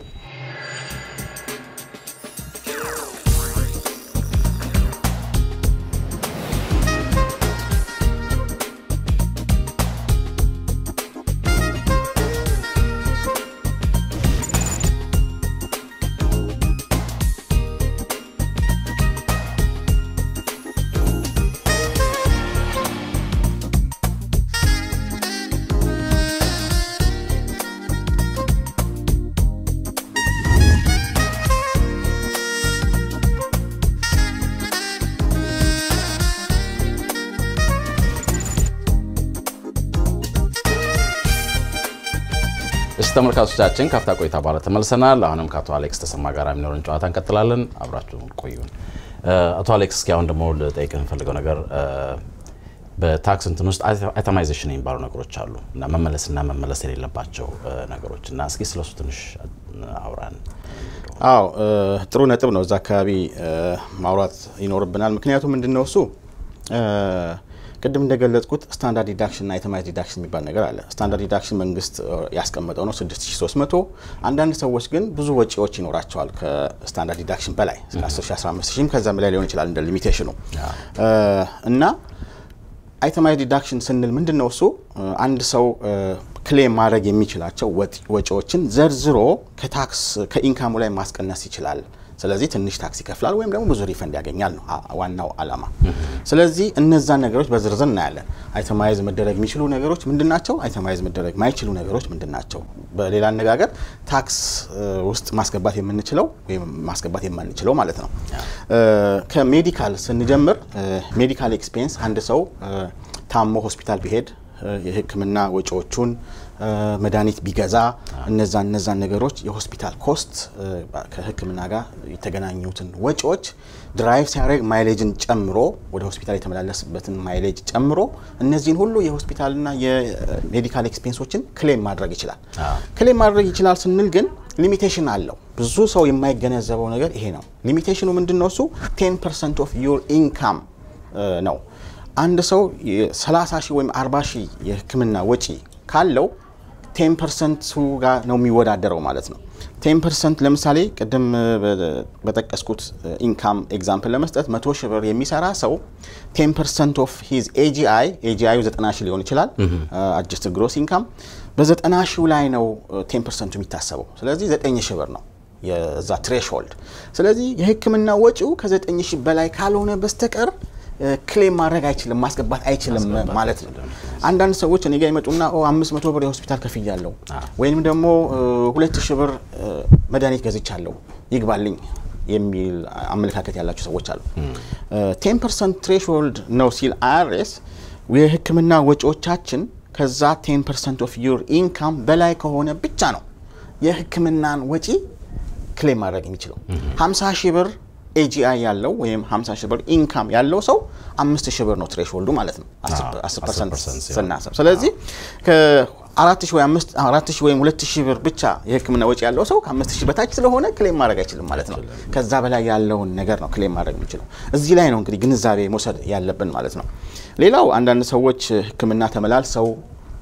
እሺ ተመልካቾቻችን ካፍታ ቆይታ በኋላ ተመልሰናል። አሁንም ከአቶ አሌክስ ተሰማ ጋር የሚኖርን ጨዋታ እንቀጥላለን። አብራችሁ ቆዩን። አቶ አሌክስ እስኪ አሁን ደግሞ ልጠይቅ የምፈልገው ነገር በታክስ እንትን ውስጥ አይተማይዜሽን የሚባሉ ነገሮች አሉ እና መመለስና መመለስ የሌለባቸው ነገሮች እና እስኪ ስለሱ ትንሽ አውራን። አዎ ጥሩ ነጥብ ነው። እዛ አካባቢ ማውራት ይኖርብናል። ምክንያቱም ምንድን ነው እሱ ቅድም እንደገለጽኩት ስታንዳርድ ዲዳክሽን እና አይተማይዝ ዲዳክሽን የሚባል ነገር አለ። ስታንዳርድ ዲዳክሽን መንግስት ያስቀመጠው ነው 6300። አንዳንድ ሰዎች ግን ብዙ ወጪዎች ይኖራቸዋል ከስታንዳርድ ዲዳክሽን በላይ 10 15 ሺህም ከዛም በላይ ሊሆን ይችላል እንደ ሊሚቴሽኑ እና አይተማይዝ ዲዳክሽን ስንል ምንድን ነው እሱ አንድ ሰው ክሌም ማድረግ የሚችላቸው ወጪዎችን ዘርዝሮ ከታክስ ከኢንካሙ ላይ ማስቀነስ ይችላል። ስለዚህ ትንሽ ታክስ ይከፍላል ወይም ደግሞ ብዙ ሪፈንድ ያገኛል ነው ዋናው አላማ። ስለዚህ እነዛን ነገሮች በዝርዝር እናያለን። አይተማይዝ መደረግ የሚችሉ ነገሮች ምንድን ናቸው? አይተማይዝ መደረግ ማይችሉ ነገሮች ምንድን ናቸው? በሌላ አነጋገር ታክስ ውስጥ ማስገባት የምንችለው ወይም ማስገባት የማንችለው ማለት ነው። ከሜዲካል ስንጀምር ሜዲካል ኤክስፔንስ አንድ ሰው ታሞ ሆስፒታል ቢሄድ የሕክምና ወጪዎቹን መድኃኒት ቢገዛ እነዛ እነዛን ነገሮች የሆስፒታል ኮስት ከሕክምና ጋር የተገናኙትን ወጪዎች ድራይቭ ሲያደርግ ማይሌጅን ጨምሮ ወደ ሆስፒታል የተመላለስበትን ማይሌጅ ጨምሮ እነዚህን ሁሉ የሆስፒታልና የሜዲካል ኤክስፔንሶችን ክሌም ማድረግ ይችላል። ክሌም ማድረግ ይችላል ስንል ግን ሊሚቴሽን አለው። ብዙ ሰው የማይገነዘበው ነገር ይሄ ነው። ሊሚቴሽኑ ምንድን ነው? እሱ ቴን ፐርሰንት ኦፍ ዩር ኢንካም ነው። አንድ ሰው 30 ሺህ ወይም 40 ሺህ የህክምና ወጪ ካለው ቴን ፐርሰንቱ ጋር ነው የሚወዳደረው ማለት ነው። ቴን ፐርሰንት ለምሳሌ ቅድም በጠቀስኩት ኢንካም ኤግዛምፕል ለመስጠት መቶ ሺህ ብር የሚሰራ ሰው ቴን ፐርሰንት ኦፍ ሂዝ ኤጂአይ ኤጂአዩ ዘጠና ሺህ ሊሆን ይችላል አጀስት ግሮስ ኢንካም በዘጠና ሺው ላይ ነው ቴን ፐርሰንቱ የሚታሰበው። ስለዚህ ዘጠኝ ሺህ ብር ነው የዛ ትሬሽሆልድ። ስለዚህ የህክምና ወጪው ከዘጠኝ ሺህ በላይ ካልሆነ በስተቀር ክሌም ማድረግ አይችልም ማስገባት አይችልም ማለት ነው። አንዳንድ ሰዎች እኔ ጋ ይመጡና አምስት መቶ ብር የሆስፒታል ከፍያለሁ ወይም ደግሞ ሁለት ሺህ ብር መድኃኒት ገዝቻለሁ ይግባልኝ የሚል አመለካከት ያላቸው ሰዎች አሉ። ቴን ፐርሰንት ትሬሽሆልድ ነው ሲል አይአርኤስ የህክምና ወጪዎቻችን ከዛ ቴን ፐርሰንት ኦፍ ዩር ኢንካም በላይ ከሆነ ብቻ ነው የህክምናን ወጪ ክሌም ማድረግ የሚችለው 50 ሺህ ብር ኤጂአይ ያለው ወይም 50 ሺህ ብር ኢንካም ያለው ሰው አምስት ሺህ ብር ነው ትሬሽሆልዱ ማለት ነው 10 ፐርሰንት ስናስብ። ስለዚህ አራት ሺህ ወይ አምስት አራት ሺህ ወይም ሁለት ሺህ ብር ብቻ የህክምና ወጪ ያለው ሰው ከአምስት ሺህ በታች ስለሆነ ክሌም ማድረግ አይችልም ማለት ነው። ከዛ በላይ ያለውን ነገር ነው ክሌም ማድረግ የሚችለው። እዚህ ላይ ነው እንግዲህ ግንዛቤ መውሰድ ያለብን ማለት ነው። ሌላው አንዳንድ ሰዎች ህክምና ተመላልሰው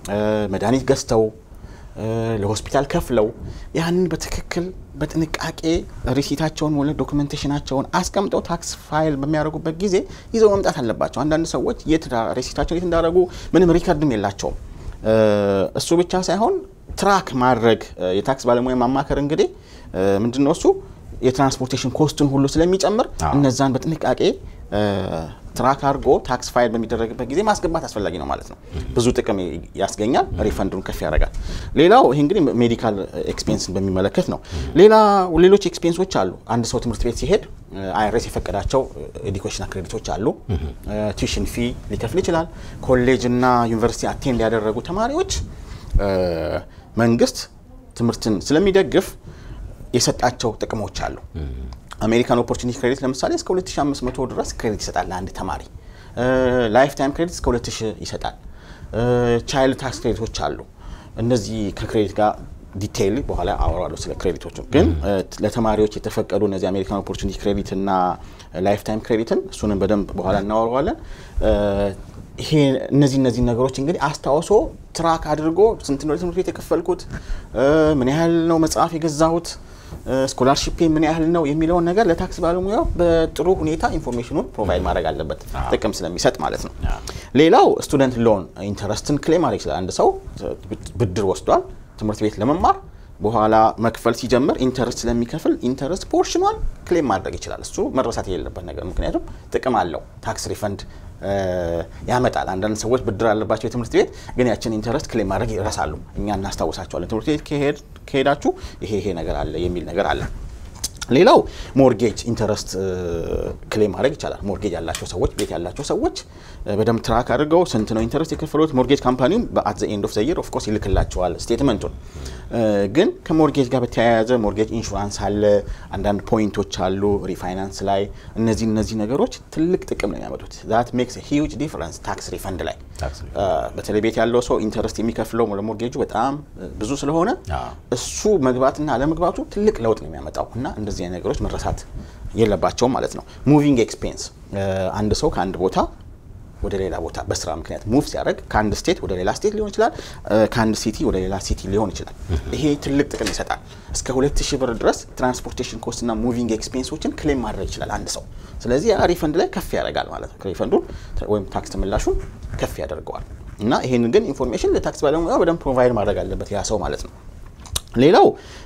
መድኃኒት ገዝተው ለሆስፒታል ከፍለው ያንን በትክክል በጥንቃቄ ሪሲታቸውን ወለ ዶክመንቴሽናቸውን አስቀምጠው ታክስ ፋይል በሚያደርጉበት ጊዜ ይዘው መምጣት አለባቸው። አንዳንድ ሰዎች የት ሪሲታቸውን የት እንዳደረጉ ምንም ሪከርድም የላቸውም። እሱ ብቻ ሳይሆን ትራክ ማድረግ የታክስ ባለሙያ ማማከር እንግዲህ ምንድን ነው እሱ የትራንስፖርቴሽን ኮስቱን ሁሉ ስለሚጨምር እነዛን በጥንቃቄ ትራክ አድርጎ ታክስ ፋይል በሚደረግበት ጊዜ ማስገባት አስፈላጊ ነው ማለት ነው። ብዙ ጥቅም ያስገኛል፣ ሪፈንዱን ከፍ ያደርጋል። ሌላው ይሄ እንግዲህ ሜዲካል ኤክስፔንስን በሚመለከት ነው። ሌላ ሌሎች ኤክስፔንሶች አሉ። አንድ ሰው ትምህርት ቤት ሲሄድ አይአርኤስ የፈቀዳቸው ኤዱኬሽን ክሬዲቶች አሉ። ቱዊሽን ፊ ሊከፍል ይችላል። ኮሌጅ እና ዩኒቨርሲቲ አቴንድ ያደረጉ ተማሪዎች መንግስት ትምህርትን ስለሚደግፍ የሰጣቸው ጥቅሞች አሉ። አሜሪካን ኦፖርቹኒቲ ክሬዲት ለምሳሌ እስከ 2500 ድረስ ክሬዲት ይሰጣል ለአንድ ተማሪ። ላይፍ ታይም ክሬዲት እስከ 2000 ይሰጣል። ቻይልድ ታክስ ክሬዲቶች አሉ። እነዚህ ከክሬዲት ጋር ዲቴይል በኋላ አወራለሁ ስለ ክሬዲቶቹ። ግን ለተማሪዎች የተፈቀዱ እነዚህ አሜሪካን ኦፖርቹኒቲ ክሬዲት እና ላይፍ ታይም ክሬዲትን እሱንም በደንብ በኋላ እናወራዋለን። ይሄ እነዚህ እነዚህ ነገሮች እንግዲህ አስታውሶ ትራክ አድርጎ ስንት ነው ለትምህርት ቤት የከፈልኩት፣ ምን ያህል ነው መጽሐፍ የገዛሁት ስኮላርሺፕ ምን ያህል ነው የሚለውን ነገር ለታክስ ባለሙያው በጥሩ ሁኔታ ኢንፎርሜሽኑን ፕሮቫይድ ማድረግ አለበት፣ ጥቅም ስለሚሰጥ ማለት ነው። ሌላው ስቱደንት ሎን ኢንተረስትን ክሌም ማድረግ ይችላል። አንድ ሰው ብድር ወስዷል ትምህርት ቤት ለመማር በኋላ መክፈል ሲጀምር ኢንተረስት ስለሚከፍል ኢንተረስት ፖርሽኗን ክሌም ማድረግ ይችላል። እሱ መረሳት የሌለበት ነገር፣ ምክንያቱም ጥቅም አለው። ታክስ ሪፈንድ ያመጣል። አንዳንድ ሰዎች ብድር አለባቸው የትምህርት ቤት ግን ያችን ኢንተረስት ክሌም ማድረግ ይረሳሉ። እኛ እናስታውሳቸዋለን። ትምህርት ቤት ከሄዳችሁ ይሄ ይሄ ነገር አለ የሚል ነገር አለ። ሌላው ሞርጌጅ ኢንተረስት ክሌም ማድረግ ይቻላል። ሞርጌጅ ያላቸው ሰዎች ቤት ያላቸው ሰዎች በደንብ ትራክ አድርገው ስንት ነው ኢንተረስት የከፈሉት። ሞርጌጅ ካምፓኒውም በአት ዘ ኤንድ ኦፍ ዘ ይር ኦፍ ኮርስ ይልክላቸዋል ስቴትመንቱን። ግን ከሞርጌጅ ጋር በተያያዘ ሞርጌጅ ኢንሹራንስ አለ፣ አንዳንድ ፖይንቶች አሉ ሪፋይናንስ ላይ። እነዚህ እነዚህ ነገሮች ትልቅ ጥቅም ነው የሚያመጡት። ዛት ሜክስ ሂውጅ ዲፍረንስ ታክስ ሪፈንድ ላይ በተለይ ቤት ያለው ሰው ኢንተረስት የሚከፍለው ለሞርጌጁ በጣም ብዙ ስለሆነ እሱ መግባትና አለመግባቱ ትልቅ ለውጥ ነው የሚያመጣው እና እንደዚህ አይነት ነገሮች መረሳት የለባቸውም ማለት ነው። ሙቪንግ ኤክስፔንስ አንድ ሰው ከአንድ ቦታ ወደ ሌላ ቦታ በስራ ምክንያት ሙቭ ሲያደርግ ከአንድ ስቴት ወደ ሌላ ስቴት ሊሆን ይችላል፣ ከአንድ ሲቲ ወደ ሌላ ሲቲ ሊሆን ይችላል። ይሄ ትልቅ ጥቅም ይሰጣል። እስከ 2000 ብር ድረስ ትራንስፖርቴሽን ኮስት እና ሙቪንግ ኤክስፔንሶችን ክሌም ማድረግ ይችላል አንድ ሰው። ስለዚህ ያ ሪፈንድ ላይ ከፍ ያደርጋል ማለት ነው። ሪፈንዱን ወይም ታክስ ተመላሹን ከፍ ያደርገዋል እና ይሄን ግን ኢንፎርሜሽን ለታክስ ባለሙያ በደንብ ፕሮቫይድ ማድረግ አለበት ያ ሰው ማለት ነው። ሌላው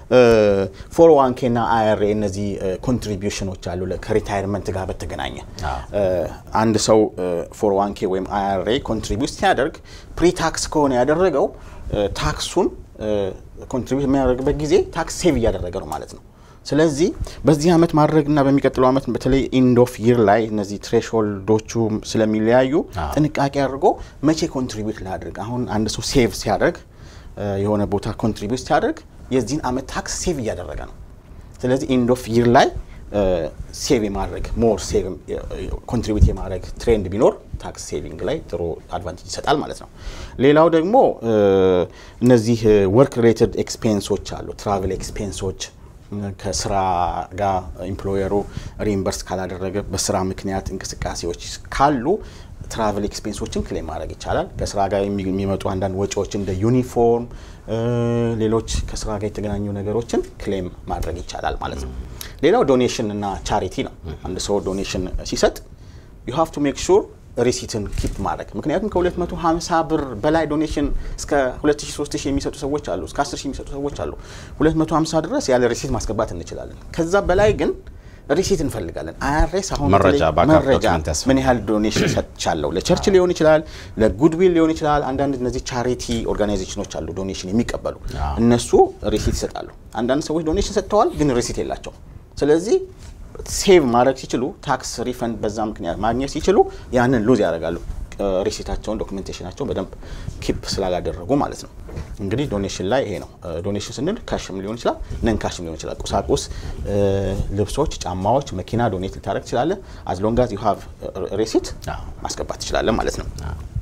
ፎር ዋን ኬ እና አይአርኤ እነዚህ ኮንትሪቢዩሽኖች አሉ ከሪታይርመንት ጋር በተገናኘ አንድ ሰው ፎር ዋን ኬ ወይም አይአርኤ ኮንትሪቢዩት ሲያደርግ ፕሪታክስ ከሆነ ያደረገው ታክሱን ኮንትሪቢዩት የሚያደርግበት ጊዜ ታክስ ሴቭ እያደረገ ነው ማለት ነው። ስለዚህ በዚህ ዓመት ማድረግና በሚቀጥለው ዓመት በተለይ ኢንድ ኦፍ ይር ላይ እነዚህ ትሬሽሆልዶቹ ስለሚለያዩ ጥንቃቄ አድርጎ መቼ ኮንትሪቢዩት ላድርግ። አሁን አንድ ሰው ሴቭ ሲያደርግ የሆነ ቦታ ኮንትሪቢዩት ሲያደርግ የዚህን ዓመት ታክስ ሴቭ እያደረገ ነው። ስለዚህ ኢንድ ኦፍ ይር ላይ ሴቭ የማድረግ ሞር ሴቭ ኮንትሪቢዩት የማድረግ ትሬንድ ቢኖር ታክስ ሴቪንግ ላይ ጥሩ አድቫንቴጅ ይሰጣል ማለት ነው። ሌላው ደግሞ እነዚህ ወርክ ሪሌትድ ኤክስፔንሶች አሉ። ትራቨል ኤክስፔንሶች ከስራ ጋር ኢምፕሎየሩ ሪምበርስ ካላደረገ በስራ ምክንያት እንቅስቃሴዎች ካሉ ትራቨል ኤክስፔንሶችን ክሌም ማድረግ ይቻላል። ከስራ ጋር የሚመጡ አንዳንድ ወጪዎች እንደ ዩኒፎርም፣ ሌሎች ከስራ ጋር የተገናኙ ነገሮችን ክሌም ማድረግ ይቻላል ማለት ነው። ሌላው ዶኔሽን እና ቻሪቲ ነው። አንድ ሰው ዶኔሽን ሲሰጥ ዩ ሃቭ ቱ ሜክ ሹር ሪሲትን ኪፕ ማድረግ ምክንያቱም ከ250 ብር በላይ ዶኔሽን እስከ 2000 3000 የሚሰጡ ሰዎች አሉ፣ እስከ 10000 የሚሰጡ ሰዎች አሉ። 250 ድረስ ያለ ሪሲት ማስገባት እንችላለን። ከዛ በላይ ግን ሪሲት እንፈልጋለን። አይአርኤስ አሁን መረጃ መረጃ ምን ያህል ዶኔሽን ሰጥቻለሁ፣ ለቸርች ሊሆን ይችላል፣ ለጉድዊል ሊሆን ይችላል። አንዳንድ እነዚህ ቻሪቲ ኦርጋናይዜሽኖች አሉ ዶኔሽን የሚቀበሉ እነሱ ሪሲት ይሰጣሉ። አንዳንድ ሰዎች ዶኔሽን ሰጥተዋል፣ ግን ሪሲት የላቸው። ስለዚህ ሴቭ ማድረግ ሲችሉ ታክስ ሪፈንድ በዛ ምክንያት ማግኘት ሲችሉ ያንን ሉዝ ያደርጋሉ። ሪሲታቸውን ዶክመንቴሽናቸውን በደንብ ኪፕ ስላላደረጉ ማለት ነው። እንግዲህ ዶኔሽን ላይ ይሄ ነው። ዶኔሽን ስንል ካሽም ሊሆን ይችላል፣ ነን ካሽም ሊሆን ይችላል። ቁሳቁስ፣ ልብሶች፣ ጫማዎች፣ መኪና ዶኔት ልታደረግ ትችላለህ። አዝ ሎንግ አዝ ዩ ሃቭ ሪሲት ማስገባት ትችላለህ ማለት ነው።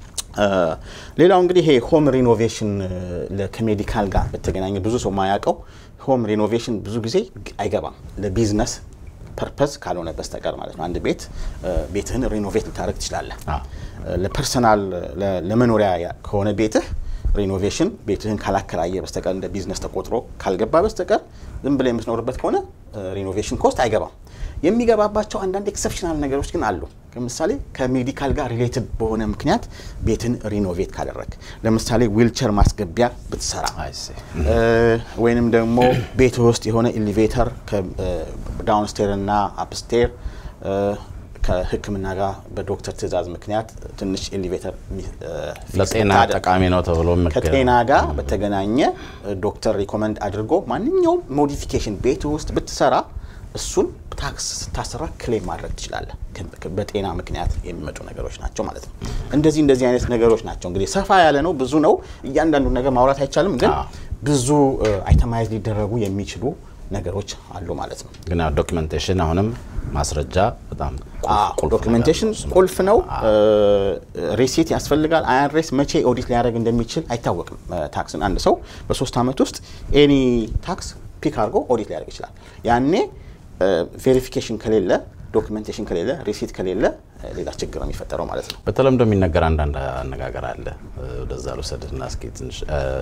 ሌላው እንግዲህ ይሄ ሆም ሪኖቬሽን ከሜዲካል ጋር በተገናኘ ብዙ ሰው ማያውቀው ሆም ሪኖቬሽን ብዙ ጊዜ አይገባም ለቢዝነስ ፐርፐዝ ካልሆነ በስተቀር ማለት ነው። አንድ ቤት ቤትህን ሪኖቬት ልታደረግ ትችላለህ። ለፐርሰናል ለመኖሪያ ከሆነ ቤትህ ሪኖቬሽን ቤትህን ካላከራየ በስተቀር እንደ ቢዝነስ ተቆጥሮ ካልገባ በስተቀር ዝም ብለህ የምትኖርበት ከሆነ ሪኖቬሽን ኮስት አይገባም። የሚገባባቸው አንዳንድ ኤክሰፕሽናል ነገሮች ግን አሉ። ለምሳሌ ከሜዲካል ጋር ሪሌትድ በሆነ ምክንያት ቤትን ሪኖቬት ካደረግ፣ ለምሳሌ ዊልቸር ማስገቢያ ብትሰራ ወይንም ደግሞ ቤት ውስጥ የሆነ ኤሊቬተር ዳውንስቴር እና አፕስቴር ከሕክምና ጋር በዶክተር ትዕዛዝ ምክንያት ትንሽ ኤሊቬተር ለጤና ጠቃሚ ነው ተብሎ ከጤና ጋር በተገናኘ ዶክተር ሪኮመንድ አድርጎ ማንኛውም ሞዲፊኬሽን ቤት ውስጥ ብትሰራ እሱን ታክስ ስታሰራ ክሌም ማድረግ ትችላለህ። በጤና ምክንያት የሚመጡ ነገሮች ናቸው ማለት ነው። እንደዚህ እንደዚህ አይነት ነገሮች ናቸው። እንግዲህ ሰፋ ያለ ነው፣ ብዙ ነው። እያንዳንዱ ነገር ማውራት አይቻልም፣ ግን ብዙ አይተማይዝ ሊደረጉ የሚችሉ ነገሮች አሉ ማለት ነው። ግን ዶኪመንቴሽን አሁንም ማስረጃ በጣም ዶኪመንቴሽን ቁልፍ ነው። ሪሲት ያስፈልጋል። አይአርኤስ መቼ ኦዲት ሊያደርግ እንደሚችል አይታወቅም። ታክስን አንድ ሰው በሶስት ዓመት ውስጥ ኤኒ ታክስ ፒክ አድርጎ ኦዲት ሊያደርግ ይችላል። ያኔ ቬሪፊኬሽን ከሌለ ዶክመንቴሽን ከሌለ ሪሲት ከሌለ ሌላ ችግር ነው የሚፈጠረው ማለት ነው። በተለምዶ የሚነገር አንዳንድ አነጋገር አለ። ወደዛ ልውሰድና እስኪ ትንሽ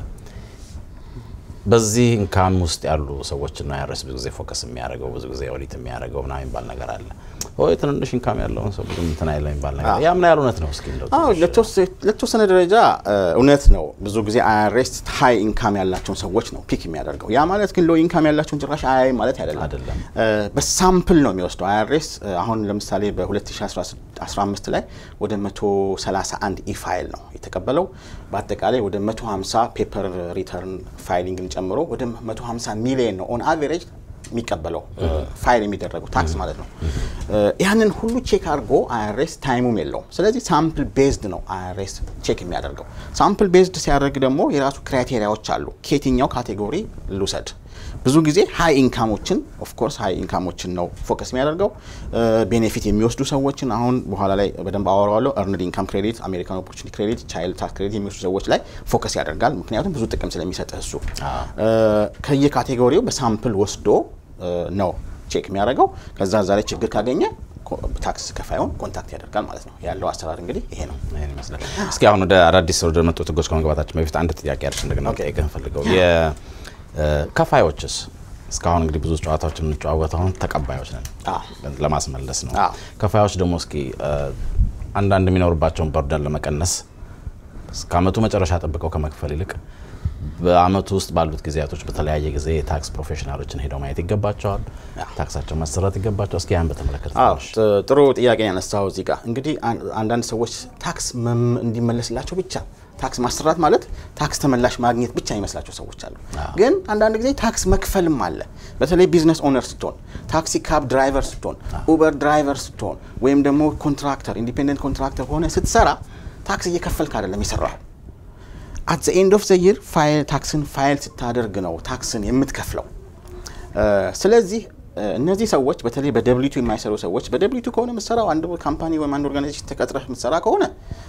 በዚህ ኢንካም ውስጥ ያሉ ሰዎችን ነው አይአርኤስ ብዙ ጊዜ ፎከስ የሚያደርገው ብዙ ጊዜ ኦዲት የሚያደርገው ምናምን የሚባል ነገር አለ። ወይ ትንንሽ ኢንካም ያለውን ሰው ብዙ እንትን አይለ የሚባል ነገር ያ ምን ያህል እውነት ነው? እስኪ እንደው ለተወሰነ ደረጃ እውነት ነው። ብዙ ጊዜ አይአርኤስ ሀይ ኢንካም ያላቸውን ሰዎች ነው ፒክ የሚያደርገው። ያ ማለት ግን ሎ ኢንካም ያላቸውን ጭራሽ አያይ ማለት አይደለም። አይደለም። በሳምፕል ነው የሚወስደው አይአርኤስ። አሁን ለምሳሌ በ2015 ላይ ወደ 131 ኢፋይል ነው የተቀበለው። በአጠቃላይ ወደ 150 ፔፐር ሪተርን ፋይሊንግን ጨምሮ ወደ 150 ሚሊዮን ነው ኦን አቨሬጅ የሚቀበለው ፋይል የሚደረገው ታክስ ማለት ነው። ያንን ሁሉ ቼክ አድርጎ አይአርኤስ ታይሙም የለውም። ስለዚህ ሳምፕል ቤዝድ ነው አይአርኤስ ቼክ የሚያደርገው። ሳምፕል ቤዝድ ሲያደርግ ደግሞ የራሱ ክራይቴሪያዎች አሉ። ከየትኛው ካቴጎሪ ልውሰድ? ብዙ ጊዜ ሀይ ኢንካሞችን ኦፍኮርስ ሀይ ኢንካሞችን ነው ፎከስ የሚያደርገው። ቤኔፊት የሚወስዱ ሰዎችን አሁን በኋላ ላይ በደንብ አወራዋለሁ። እርንድ ኢንካም ክሬዲት፣ አሜሪካን ኦፖርቹኒቲ ክሬዲት፣ ቻይልድ ታክስ ክሬዲት የሚወስዱ ሰዎች ላይ ፎከስ ያደርጋል። ምክንያቱም ብዙ ጥቅም ስለሚሰጥህ እሱ ከየካቴጎሪው በሳምፕል ወስዶ ነው ቼክ የሚያደርገው። ከዛ እዛ ላይ ችግር ካገኘ ታክስ ከፋዩን ኮንታክት ያደርጋል ማለት ነው። ያለው አሰራር እንግዲህ ይሄ ነው። ይሄን ይመስላል። እስኪ አሁን ወደ አዳዲስ ወደ መጡት ህጎች ከመግባታችን በፊት አንድ ጥያቄ አለች እንደገና ጠይቀህ ፈልገው ከፋዮችስ እስካሁን እንግዲህ ብዙ ጨዋታዎች የምንጨዋወት አሁን ተቀባዮች ነን ለማስመለስ ነው። ከፋዮች ደግሞ እስኪ አንዳንድ የሚኖርባቸውን በርደን ለመቀነስ እስከ አመቱ መጨረሻ ጠብቀው ከመክፈል ይልቅ በአመቱ ውስጥ ባሉት ጊዜያቶች በተለያየ ጊዜ የታክስ ፕሮፌሽናሎችን ሄደው ማየት ይገባቸዋል። ታክሳቸው መሰራት ይገባቸው። እስኪ ያን በተመለከተ ጥሩ ጥያቄ ያነሳው እዚህ ጋር እንግዲህ አንዳንድ ሰዎች ታክስ እንዲመለስላቸው ብቻ ታክስ ማሰራት ማለት ታክስ ተመላሽ ማግኘት ብቻ የሚመስላቸው ሰዎች አሉ። ግን አንዳንድ ጊዜ ታክስ መክፈልም አለ። በተለይ ቢዝነስ ኦነር ስትሆን፣ ታክሲ ካብ ድራይቨር ስትሆን፣ ኡበር ድራይቨር ስትሆን ወይም ደግሞ ኮንትራክተር ኢንዲፔንደንት ኮንትራክተር ሆነ ስትሰራ ታክስ እየከፈልክ አይደለም የሰራው አት ዘ ኤንድ ኦፍ ዘ ይር ፋይል ታክስን ፋይል ስታደርግ ነው ታክስን የምትከፍለው። ስለዚህ እነዚህ ሰዎች በተለይ በደብሊቱ የማይሰሩ ሰዎች በደብሊቱ ከሆነ የምትሰራው አንድ ካምፓኒ ወይም አንድ ኦርጋናይዜሽን ተቀጥረህ የምትሰራ ከሆነ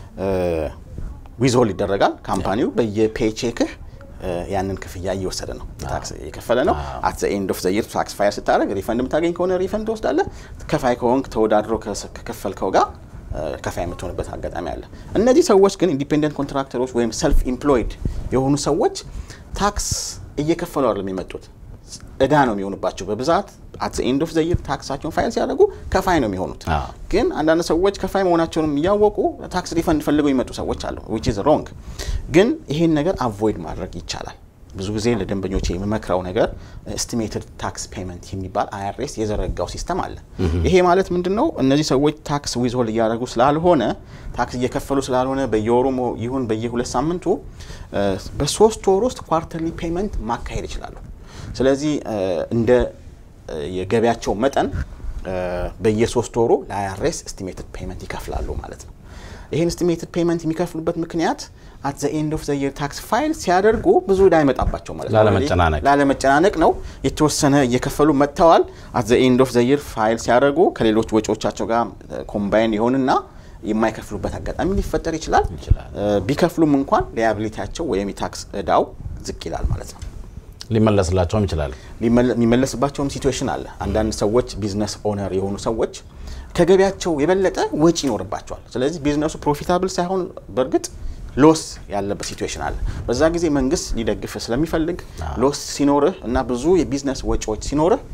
ዊዝሆል ይደረጋል። ካምፓኒው በየፔቼክህ ያንን ክፍያ እየወሰደ ነው፣ ታክስ እየከፈለ ነው። አት ዘ ኤንድ ኦፍ ዘ ይር ታክስ ፋይል ስታደርግ ሪፈንድ የምታገኝ ከሆነ ሪፈንድ ትወስዳለህ። ከፋይ ከሆንክ ተወዳድሮ ከከፈልከው ጋር ከፋይ የምትሆንበት አጋጣሚ አለ። እነዚህ ሰዎች ግን ኢንዲፔንደንት ኮንትራክተሮች ወይም ሰልፍ ኢምፕሎይድ የሆኑ ሰዎች ታክስ እየከፈሉ አይደለም የመጡት እዳ ነው የሚሆኑባቸው በብዛት አት ኤንድ ኦፍ ዘይር ታክሳቸውን ፋይል ሲያደርጉ ከፋይ ነው የሚሆኑት። ግን አንዳንድ ሰዎች ከፋይ መሆናቸውንም እያወቁ ታክስ ሪፈንድ ፈልገው የሚመጡ ሰዎች አሉ። ዊች ኢዝ ሮንግ። ግን ይሄን ነገር አቮይድ ማድረግ ይቻላል። ብዙ ጊዜ ለደንበኞች የምመክረው ነገር ኤስቲሜትድ ታክስ ፔመንት የሚባል አይአርኤስ የዘረጋው ሲስተም አለ። ይሄ ማለት ምንድን ነው? እነዚህ ሰዎች ታክስ ዊዝሆልድ እያደረጉ ስላልሆነ ታክስ እየከፈሉ ስላልሆነ በየወሩ ይሁን በየሁለት ሳምንቱ በሶስት ወር ውስጥ ኳርተርሊ ፔመንት ማካሄድ ይችላሉ። ስለዚህ እንደ የገቢያቸው መጠን በየሶስት ወሩ ለአይአርኤስ ኤስቲሜትድ ፔመንት ይከፍላሉ ማለት ነው። ይህን ኤስቲሜትድ ፔመንት የሚከፍሉበት ምክንያት አት ዘ ኤንድ ኦፍ ዘ ይር ታክስ ፋይል ሲያደርጉ ብዙ ዕዳ አይመጣባቸው ማለት ነው። ላለመጨናነቅ ላለመጨናነቅ ነው። የተወሰነ እየከፈሉ መጥተዋል። አት ዘ ኤንድ ኦፍ ዘ ይር ፋይል ሲያደርጉ ከሌሎች ወጪዎቻቸው ጋር ኮምባይን ይሆንና የማይከፍሉበት አጋጣሚ ሊፈጠር ይችላል። ቢከፍሉም እንኳን ሊያቢሊቲያቸው ወይም የታክስ ዕዳው ዝቅ ይላል ማለት ነው። ሊመለስላቸውም ይችላል። የሚመለስባቸውም ሲትዌሽን አለ። አንዳንድ ሰዎች ቢዝነስ ኦነር የሆኑ ሰዎች ከገቢያቸው የበለጠ ወጪ ይኖርባቸዋል። ስለዚህ ቢዝነሱ ፕሮፊታብል ሳይሆን በእርግጥ ሎስ ያለበት ሲትዌሽን አለ። በዛ ጊዜ መንግስት ሊደግፍ ስለሚፈልግ ሎስ ሲኖርህ እና ብዙ የቢዝነስ ወጪዎች ሲኖርህ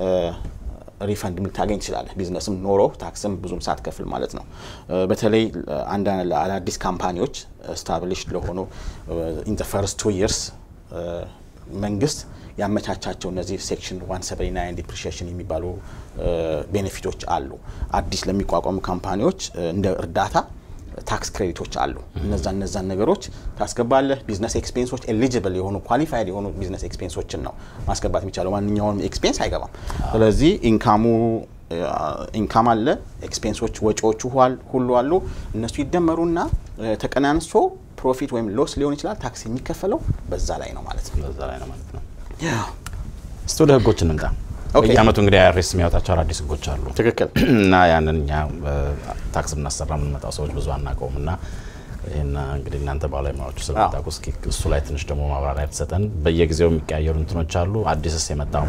ሪፈንድ ልታገኝ ትችላለህ። ቢዝነስም ኖሮ ታክስም ብዙም ሳትከፍል ማለት ነው። በተለይ አንዳንድ አዳዲስ ካምፓኒዎች ስታብሊሽ ለሆኑ ኢን ዘ ፈርስት ቱ ይርስ መንግስት ያመቻቻቸው እነዚህ ሴክሽን 179 ዲፕሪሺዬሽን የሚባሉ ቤኔፊቶች አሉ። አዲስ ለሚቋቋሙ ካምፓኒዎች እንደ እርዳታ ታክስ ክሬዲቶች አሉ። እነዛ እነዛን ነገሮች ታስገባለህ። ቢዝነስ ኤክስፔንሶች ኤሊጅብል የሆኑ ኳሊፋይድ የሆኑ ቢዝነስ ኤክስፔንሶችን ነው ማስገባት የሚቻለው። ማንኛውንም ኤክስፔንስ አይገባም። ስለዚህ ኢንካሙ ኢንካም አለ፣ ኤክስፔንሶች ወጪዎቹ ሁሉ አሉ። እነሱ ይደመሩና ተቀናንሶ ፕሮፊት ወይም ሎስ ሊሆን ይችላል። ታክስ የሚከፈለው በዛ ላይ ነው ማለት ነው። በዛ ላይ ነው ማለት ነው። እስቲ ወደ ህጎች እንምጣ። በየአመቱ እንግዲህ አይአርኤስ የሚያወጣቸው አዳዲስ ህጎች አሉ። ትክክል እና ያንን እኛ ታክስ ብናሰራ የምንመጣው ሰዎች ብዙ አናውቀውም እና ይህና እንግዲህ እናንተ ባለሙያዎቹ ስለምታውቁ እስኪ እሱ ላይ ትንሽ ደግሞ ማብራሪያ ብትሰጠን። በየጊዜው የሚቀያየሩ እንትኖች አሉ። አዲስስ የመጣው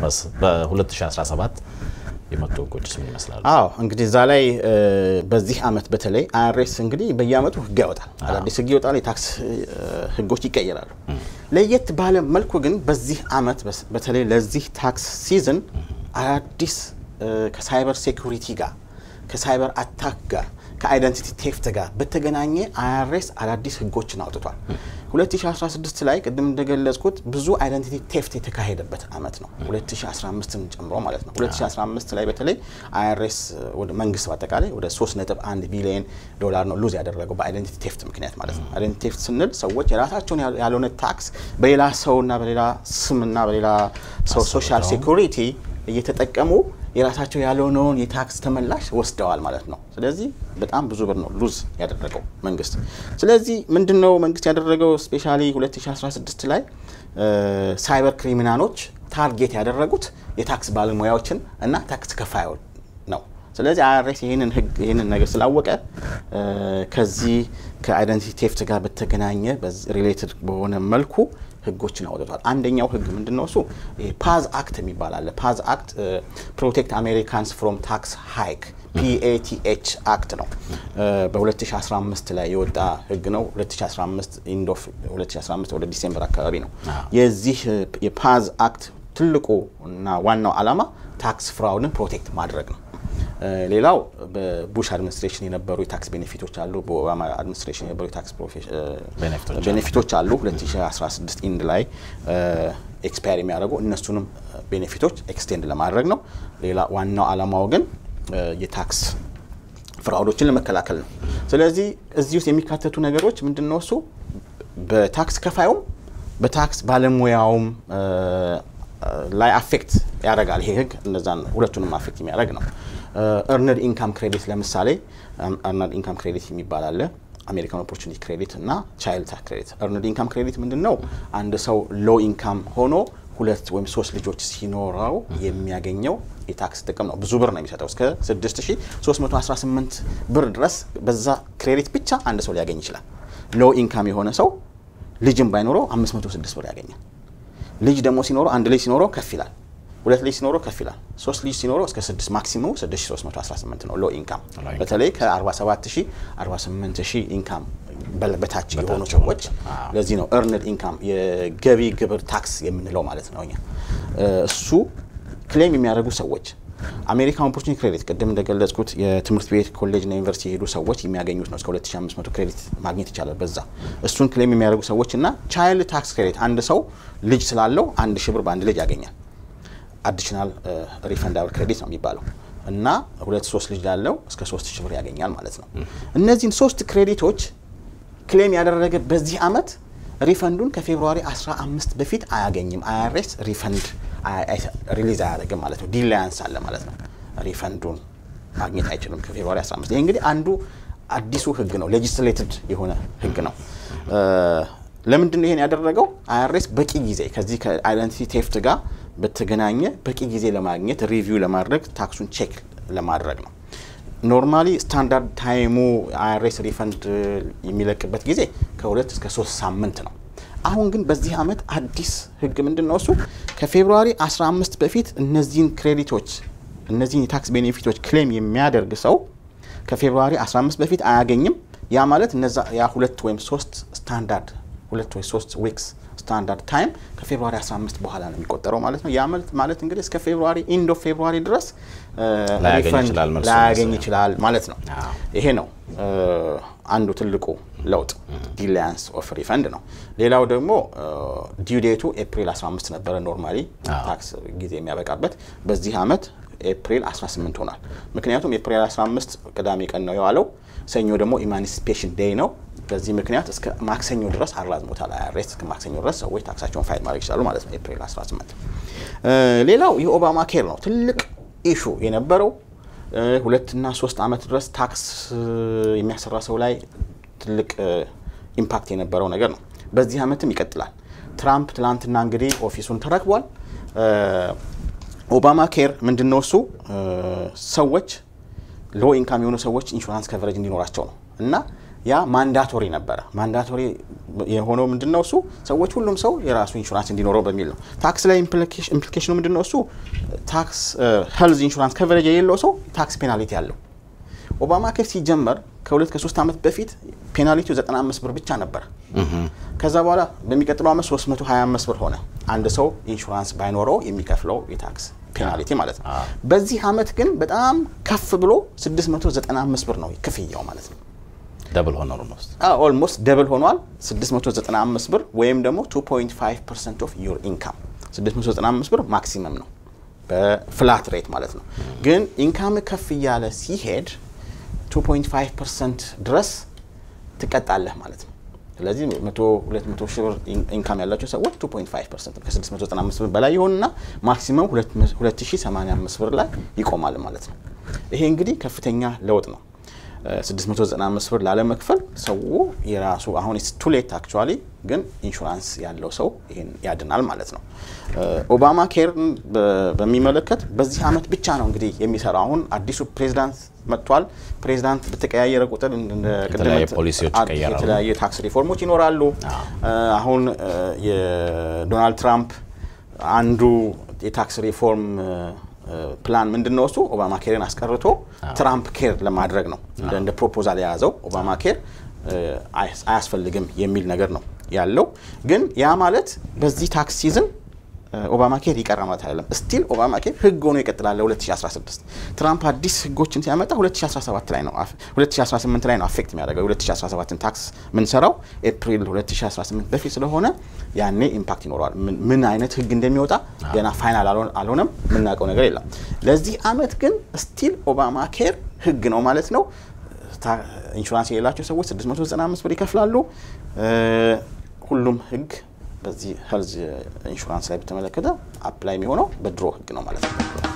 በ2017 የመጡ ህጎችስ ምን ይመስላሉ? አዎ እንግዲህ እዛ ላይ በዚህ አመት በተለይ አይአርኤስ እንግዲህ በየአመቱ ህግ ያወጣል። አዳዲስ ህግ ይወጣል። የታክስ ህጎች ይቀየራሉ። ለየት ባለ መልኩ ግን በዚህ አመት በተለይ ለዚህ ታክስ ሲዝን አዳዲስ ከሳይበር ሴኩሪቲ ጋር ከሳይበር አታክ ጋር ከአይደንቲቲ ቴፍት ጋር በተገናኘ አይአርኤስ አዳዲስ ህጎችን አውጥቷል። 2016 ላይ ቅድም እንደገለጽኩት ብዙ አይደንቲቲ ቴፍት የተካሄደበት አመት ነው፣ 2015ን ጨምሮ ማለት ነው። 2015 ላይ በተለይ አይአርኤስ ወደ መንግስት በአጠቃላይ ወደ 3.1 ቢሊዮን ዶላር ነው ሉዝ ያደረገው በአይደንቲቲ ቴፍት ምክንያት ማለት ነው። አይደንቲቲ ቴፍት ስንል ሰዎች የራሳቸውን ያልሆነ ታክስ በሌላ ሰውና በሌላ ስምና በሌላ ሰው ሶሻል ሴኩሪቲ እየተጠቀሙ የራሳቸው ያልሆነውን የታክስ ተመላሽ ወስደዋል ማለት ነው። ስለዚህ በጣም ብዙ ብር ነው ሉዝ ያደረገው መንግስት። ስለዚህ ምንድን ነው መንግስት ያደረገው? ስፔሻሊ 2016 ላይ ሳይበር ክሪሚናሎች ታርጌት ያደረጉት የታክስ ባለሙያዎችን እና ታክስ ከፋዮች ነው። ስለዚህ አይአርኤስ ይህንን ህግ ይህንን ነገር ስላወቀ ከዚህ ከአይደንቲቲ ቴፍት ጋር በተገናኘ ሪሌትድ በሆነ መልኩ ህጎችን አውጥቷል። አንደኛው ህግ ምንድን ነው? እሱ ፓዝ አክት የሚባል አለ። ፓዝ አክት ፕሮቴክት አሜሪካንስ ፍሮም ታክስ ሃይክ ፒኤቲኤች አክት ነው። በ2015 ላይ የወጣ ህግ ነው። 2015 ኢንድ ኦፍ 2015 ወደ ዲሴምበር አካባቢ ነው። የዚህ የፓዝ አክት ትልቁ እና ዋናው ዓላማ ታክስ ፍራውድን ፕሮቴክት ማድረግ ነው። ሌላው በቡሽ አድሚኒስትሬሽን የነበሩ የታክስ ቤኔፊቶች አሉ። በኦባማ አድሚኒስትሬሽን የነበሩ የታክስ ቤኔፊቶች አሉ። 2016 ኢንድ ላይ ኤክስፓየር የሚያደርጉ እነሱንም ቤኔፊቶች ኤክስቴንድ ለማድረግ ነው። ሌላ ዋናው ዓላማው ግን የታክስ ፍራውዶችን ለመከላከል ነው። ስለዚህ እዚህ ውስጥ የሚካተቱ ነገሮች ምንድን ነው? እሱ በታክስ ከፋዩም በታክስ ባለሙያውም ላይ አፌክት ያደርጋል። ይሄ ህግ እነዛን ሁለቱንም አፌክት የሚያደርግ ነው። እርነድ ኢንካም ክሬዲት ለምሳሌ እርነድ ኢንካም ክሬዲት የሚባል አለ። አሜሪካን ኦፖርቹኒቲ ክሬዲት እና ቻይልድ ታክስ ክሬዲት። earned ኢንካም ክሬዲት ምንድን ነው? አንድ ሰው ሎ ኢንካም ሆኖ ሁለት ወይም ሶስት ልጆች ሲኖረው የሚያገኘው የታክስ ጥቅም ነው። ብዙ ብር ነው የሚሰጠው እስከ 6318 ብር ድረስ በዛ ክሬዲት ብቻ አንድ ሰው ሊያገኝ ይችላል። ሎ ኢንካም የሆነ ሰው ልጅም ባይኖረው 506 ብር ያገኛል። ልጅ ደግሞ ሲኖረው አንድ ልጅ ሲኖረው ከፍ ይላል። ሁለት ልጅ ሲኖረው ከፍ ይላል። ሶስት ልጅ ሲኖረው እስከ 6 ማክሲመሙ 6318 ነው ሎ ኢንካም። በተለይ ከ47000 48000 ኢንካም በታች የሆኑ ሰዎች ለዚህ ነው እርንድ ኢንካም የገቢ ግብር ታክስ የምንለው ማለት ነው። እኛ እሱ ክሌም የሚያደርጉ ሰዎች አሜሪካን ኦፖርቹኒቲ ክሬዲት ቅድም እንደገለጽኩት የትምህርት ቤት ኮሌጅና ዩኒቨርሲቲ የሄዱ ሰዎች የሚያገኙት ነው። እስከ 2500 ክሬዲት ማግኘት ይቻላል በዛ እሱን ክሌም የሚያደርጉ ሰዎች እና ቻይልድ ታክስ ክሬዲት አንድ ሰው ልጅ ስላለው አንድ ሺህ ብር በአንድ ልጅ ያገኛል። አዲሽናል ሪፈንዳብል ክሬዲት ነው የሚባለው እና ሁለት ሶስት ልጅ ላለው እስከ ሶስት ሺህ ብር ያገኛል ማለት ነው። እነዚህን ሶስት ክሬዲቶች ክሌም ያደረገ በዚህ አመት ሪፈንዱን ከፌብሩዋሪ 15 በፊት አያገኝም። አይአርኤስ ሪፈንድ ሪሊዝ አያደርግም ማለት ነው። ዲላያንስ አለ ማለት ነው። ሪፈንዱን ማግኘት አይችልም ከፌብሩዋሪ 15። ይህ እንግዲህ አንዱ አዲሱ ህግ ነው። ሌጂስሌትድ የሆነ ህግ ነው። ለምንድን ነው ይሄን ያደረገው? አይአርኤስ በቂ ጊዜ ከዚህ ከአይደንቲቲ ቴፍት ጋር በተገናኘ በቂ ጊዜ ለማግኘት ሪቪው ለማድረግ ታክሱን ቼክ ለማድረግ ነው። ኖርማሊ ስታንዳርድ ታይሙ አይአርኤስ ሪፈንድ የሚለቅበት ጊዜ ከሁለት እስከ ሶስት ሳምንት ነው። አሁን ግን በዚህ አመት አዲስ ህግ ምንድን ነው እሱ ከፌብሩዋሪ 15 በፊት እነዚህን ክሬዲቶች እነዚህን የታክስ ቤኔፊቶች ክሌም የሚያደርግ ሰው ከፌብሩዋሪ 15 በፊት አያገኝም። ያ ማለት እነዛ ያ ሁለት ወይም ሶስት ስታንዳርድ ሁለት ወይ ሶስት ዊክስ ስታንዳርድ ታይም ከፌብሩዋሪ 15 በኋላ ነው የሚቆጠረው ማለት ነው። ያ ማለት እንግዲህ እስከ ፌብሩዋሪ ኢንድ ኦፍ ፌብሩዋሪ ድረስ ላያገኝ ይችላል ማለት ነው። ይሄ ነው አንዱ ትልቁ ለውጥ ዲላያንስ ኦፍ ሪፈንድ ነው። ሌላው ደግሞ ዲው ዴቱ ኤፕሪል 15 ነበረ ኖርማሊ ታክስ ጊዜ የሚያበቃበት በዚህ አመት ኤፕሪል 18 ሆኗል። ምክንያቱም ኤፕሪል 15 ቅዳሜ ቀን ነው የዋለው፣ ሰኞ ደግሞ ኢማንሲፔሽን ዴይ ነው። በዚህ ምክንያት እስከ ማክሰኞ ድረስ አራዝሞታል አይአርኤስ። እስከ ማክሰኞ ድረስ ሰዎች ታክሳቸውን ፋይል ማድረግ ይችላሉ ማለት ነው ኤፕሪል 18። ሌላው የኦባማ ኬር ነው ትልቅ ኢሹ የነበረው ሁለትና ሶስት አመት ድረስ ታክስ የሚያሰራ ሰው ላይ ትልቅ ኢምፓክት የነበረው ነገር ነው። በዚህ አመትም ይቀጥላል። ትራምፕ ትላንትና እንግዲህ ኦፊሱን ተረክቧል። ኦባማ ኬር ምንድን ነው እሱ ሰዎች ሎ ኢንካም የሆኑ ሰዎች ኢንሹራንስ ከቨሬጅ እንዲኖራቸው ነው እና ያ ማንዳቶሪ ነበረ። ማንዳቶሪ የሆነው ምንድን ነው እሱ ሰዎች ሁሉም ሰው የራሱ ኢንሹራንስ እንዲኖረው በሚል ነው። ታክስ ላይ ኢምፕሊኬሽኑ ምንድን ነው እሱ ታክስ ሄልዝ ኢንሹራንስ ከቨሬጅ የሌለው ሰው ታክስ ፔናሊቲ አለው። ኦባማ ኬር ሲጀመር ከሁለት ከሶስት ዓመት በፊት ፔናሊቲው 95 ብር ብቻ ነበር። ከዛ በኋላ በሚቀጥለው ዓመት 325 ብር ሆነ። አንድ ሰው ኢንሹራንስ ባይኖረው የሚከፍለው የታክስ ፔናሊቲ ማለት ነው። በዚህ ዓመት ግን በጣም ከፍ ብሎ 695 ብር ነው ክፍያው ማለት ነው። ደብል ሆነ ኦልሞስት ኦልሞስት ደብል ሆኗል። 695 ብር ወይም ደግሞ 2.5 ፐርሰንት ኦፍ ዩር ኢንካም 695 ብር ማክሲመም ነው በፍላት ሬት ማለት ነው። ግን ኢንካም ከፍ እያለ ሲሄድ 2.5 ፐርሰንት ድረስ ትቀጣለህ ማለት ነው። ስለዚህ 200 ሺህ ብር ኢንካም ያላቸው ሰዎች 2.5 ፐርሰንት ከ695 ብር በላይ ይሆንና ማክሲመም 2085 ብር ላይ ይቆማል ማለት ነው። ይሄ እንግዲህ ከፍተኛ ለውጥ ነው። 695 ብር ላለመክፈል ሰው የራሱ አሁን ቱ ሌት አክቹዋሊ ግን ኢንሹራንስ ያለው ሰው ይሄን ያድናል ማለት ነው። ኦባማ ኬርን በሚመለከት በዚህ አመት ብቻ ነው እንግዲህ የሚሰራው። አሁን አዲሱ ፕሬዚዳንት መጥቷል። ፕሬዚዳንት በተቀያየረ ቁጥር የተለያየ ታክስ ሪፎርሞች ይኖራሉ። አሁን የዶናልድ ትራምፕ አንዱ የታክስ ሪፎርም ፕላን ምንድን ነው? እሱ ኦባማ ኬርን አስቀርቶ ትራምፕ ኬር ለማድረግ ነው እንደ ፕሮፖዛል የያዘው። ኦባማ ኬር አያስፈልግም የሚል ነገር ነው ያለው። ግን ያ ማለት በዚህ ታክስ ሲዝን ኦባማ ኬር ይቀራ ማለት አይደለም። ስቲል ኦባማ ኬር ህግ ሆኖ ይቀጥላል። 2016 ትራምፕ አዲስ ህጎችን ሲያመጣ 2017 ላይ ነው 2018 ላይ ነው አፌክት የሚያደርገው 2017ን ታክስ ምንሰራው ኤፕሪል 2018 በፊት ስለሆነ ያኔ ኢምፓክት ይኖረዋል። ምን አይነት ህግ እንደሚወጣ ገና ፋይናል አልሆነም፣ የምናውቀው ነገር የለም። ለዚህ አመት ግን ስቲል ኦባማ ኬር ህግ ነው ማለት ነው። ኢንሹራንስ የሌላቸው ሰዎች 695 ብር ይከፍላሉ። ሁሉም ህግ በዚህ ሄልዝ ኢንሹራንስ ላይ በተመለከተ አፕላይ የሚሆነው በድሮ ህግ ነው ማለት ነው።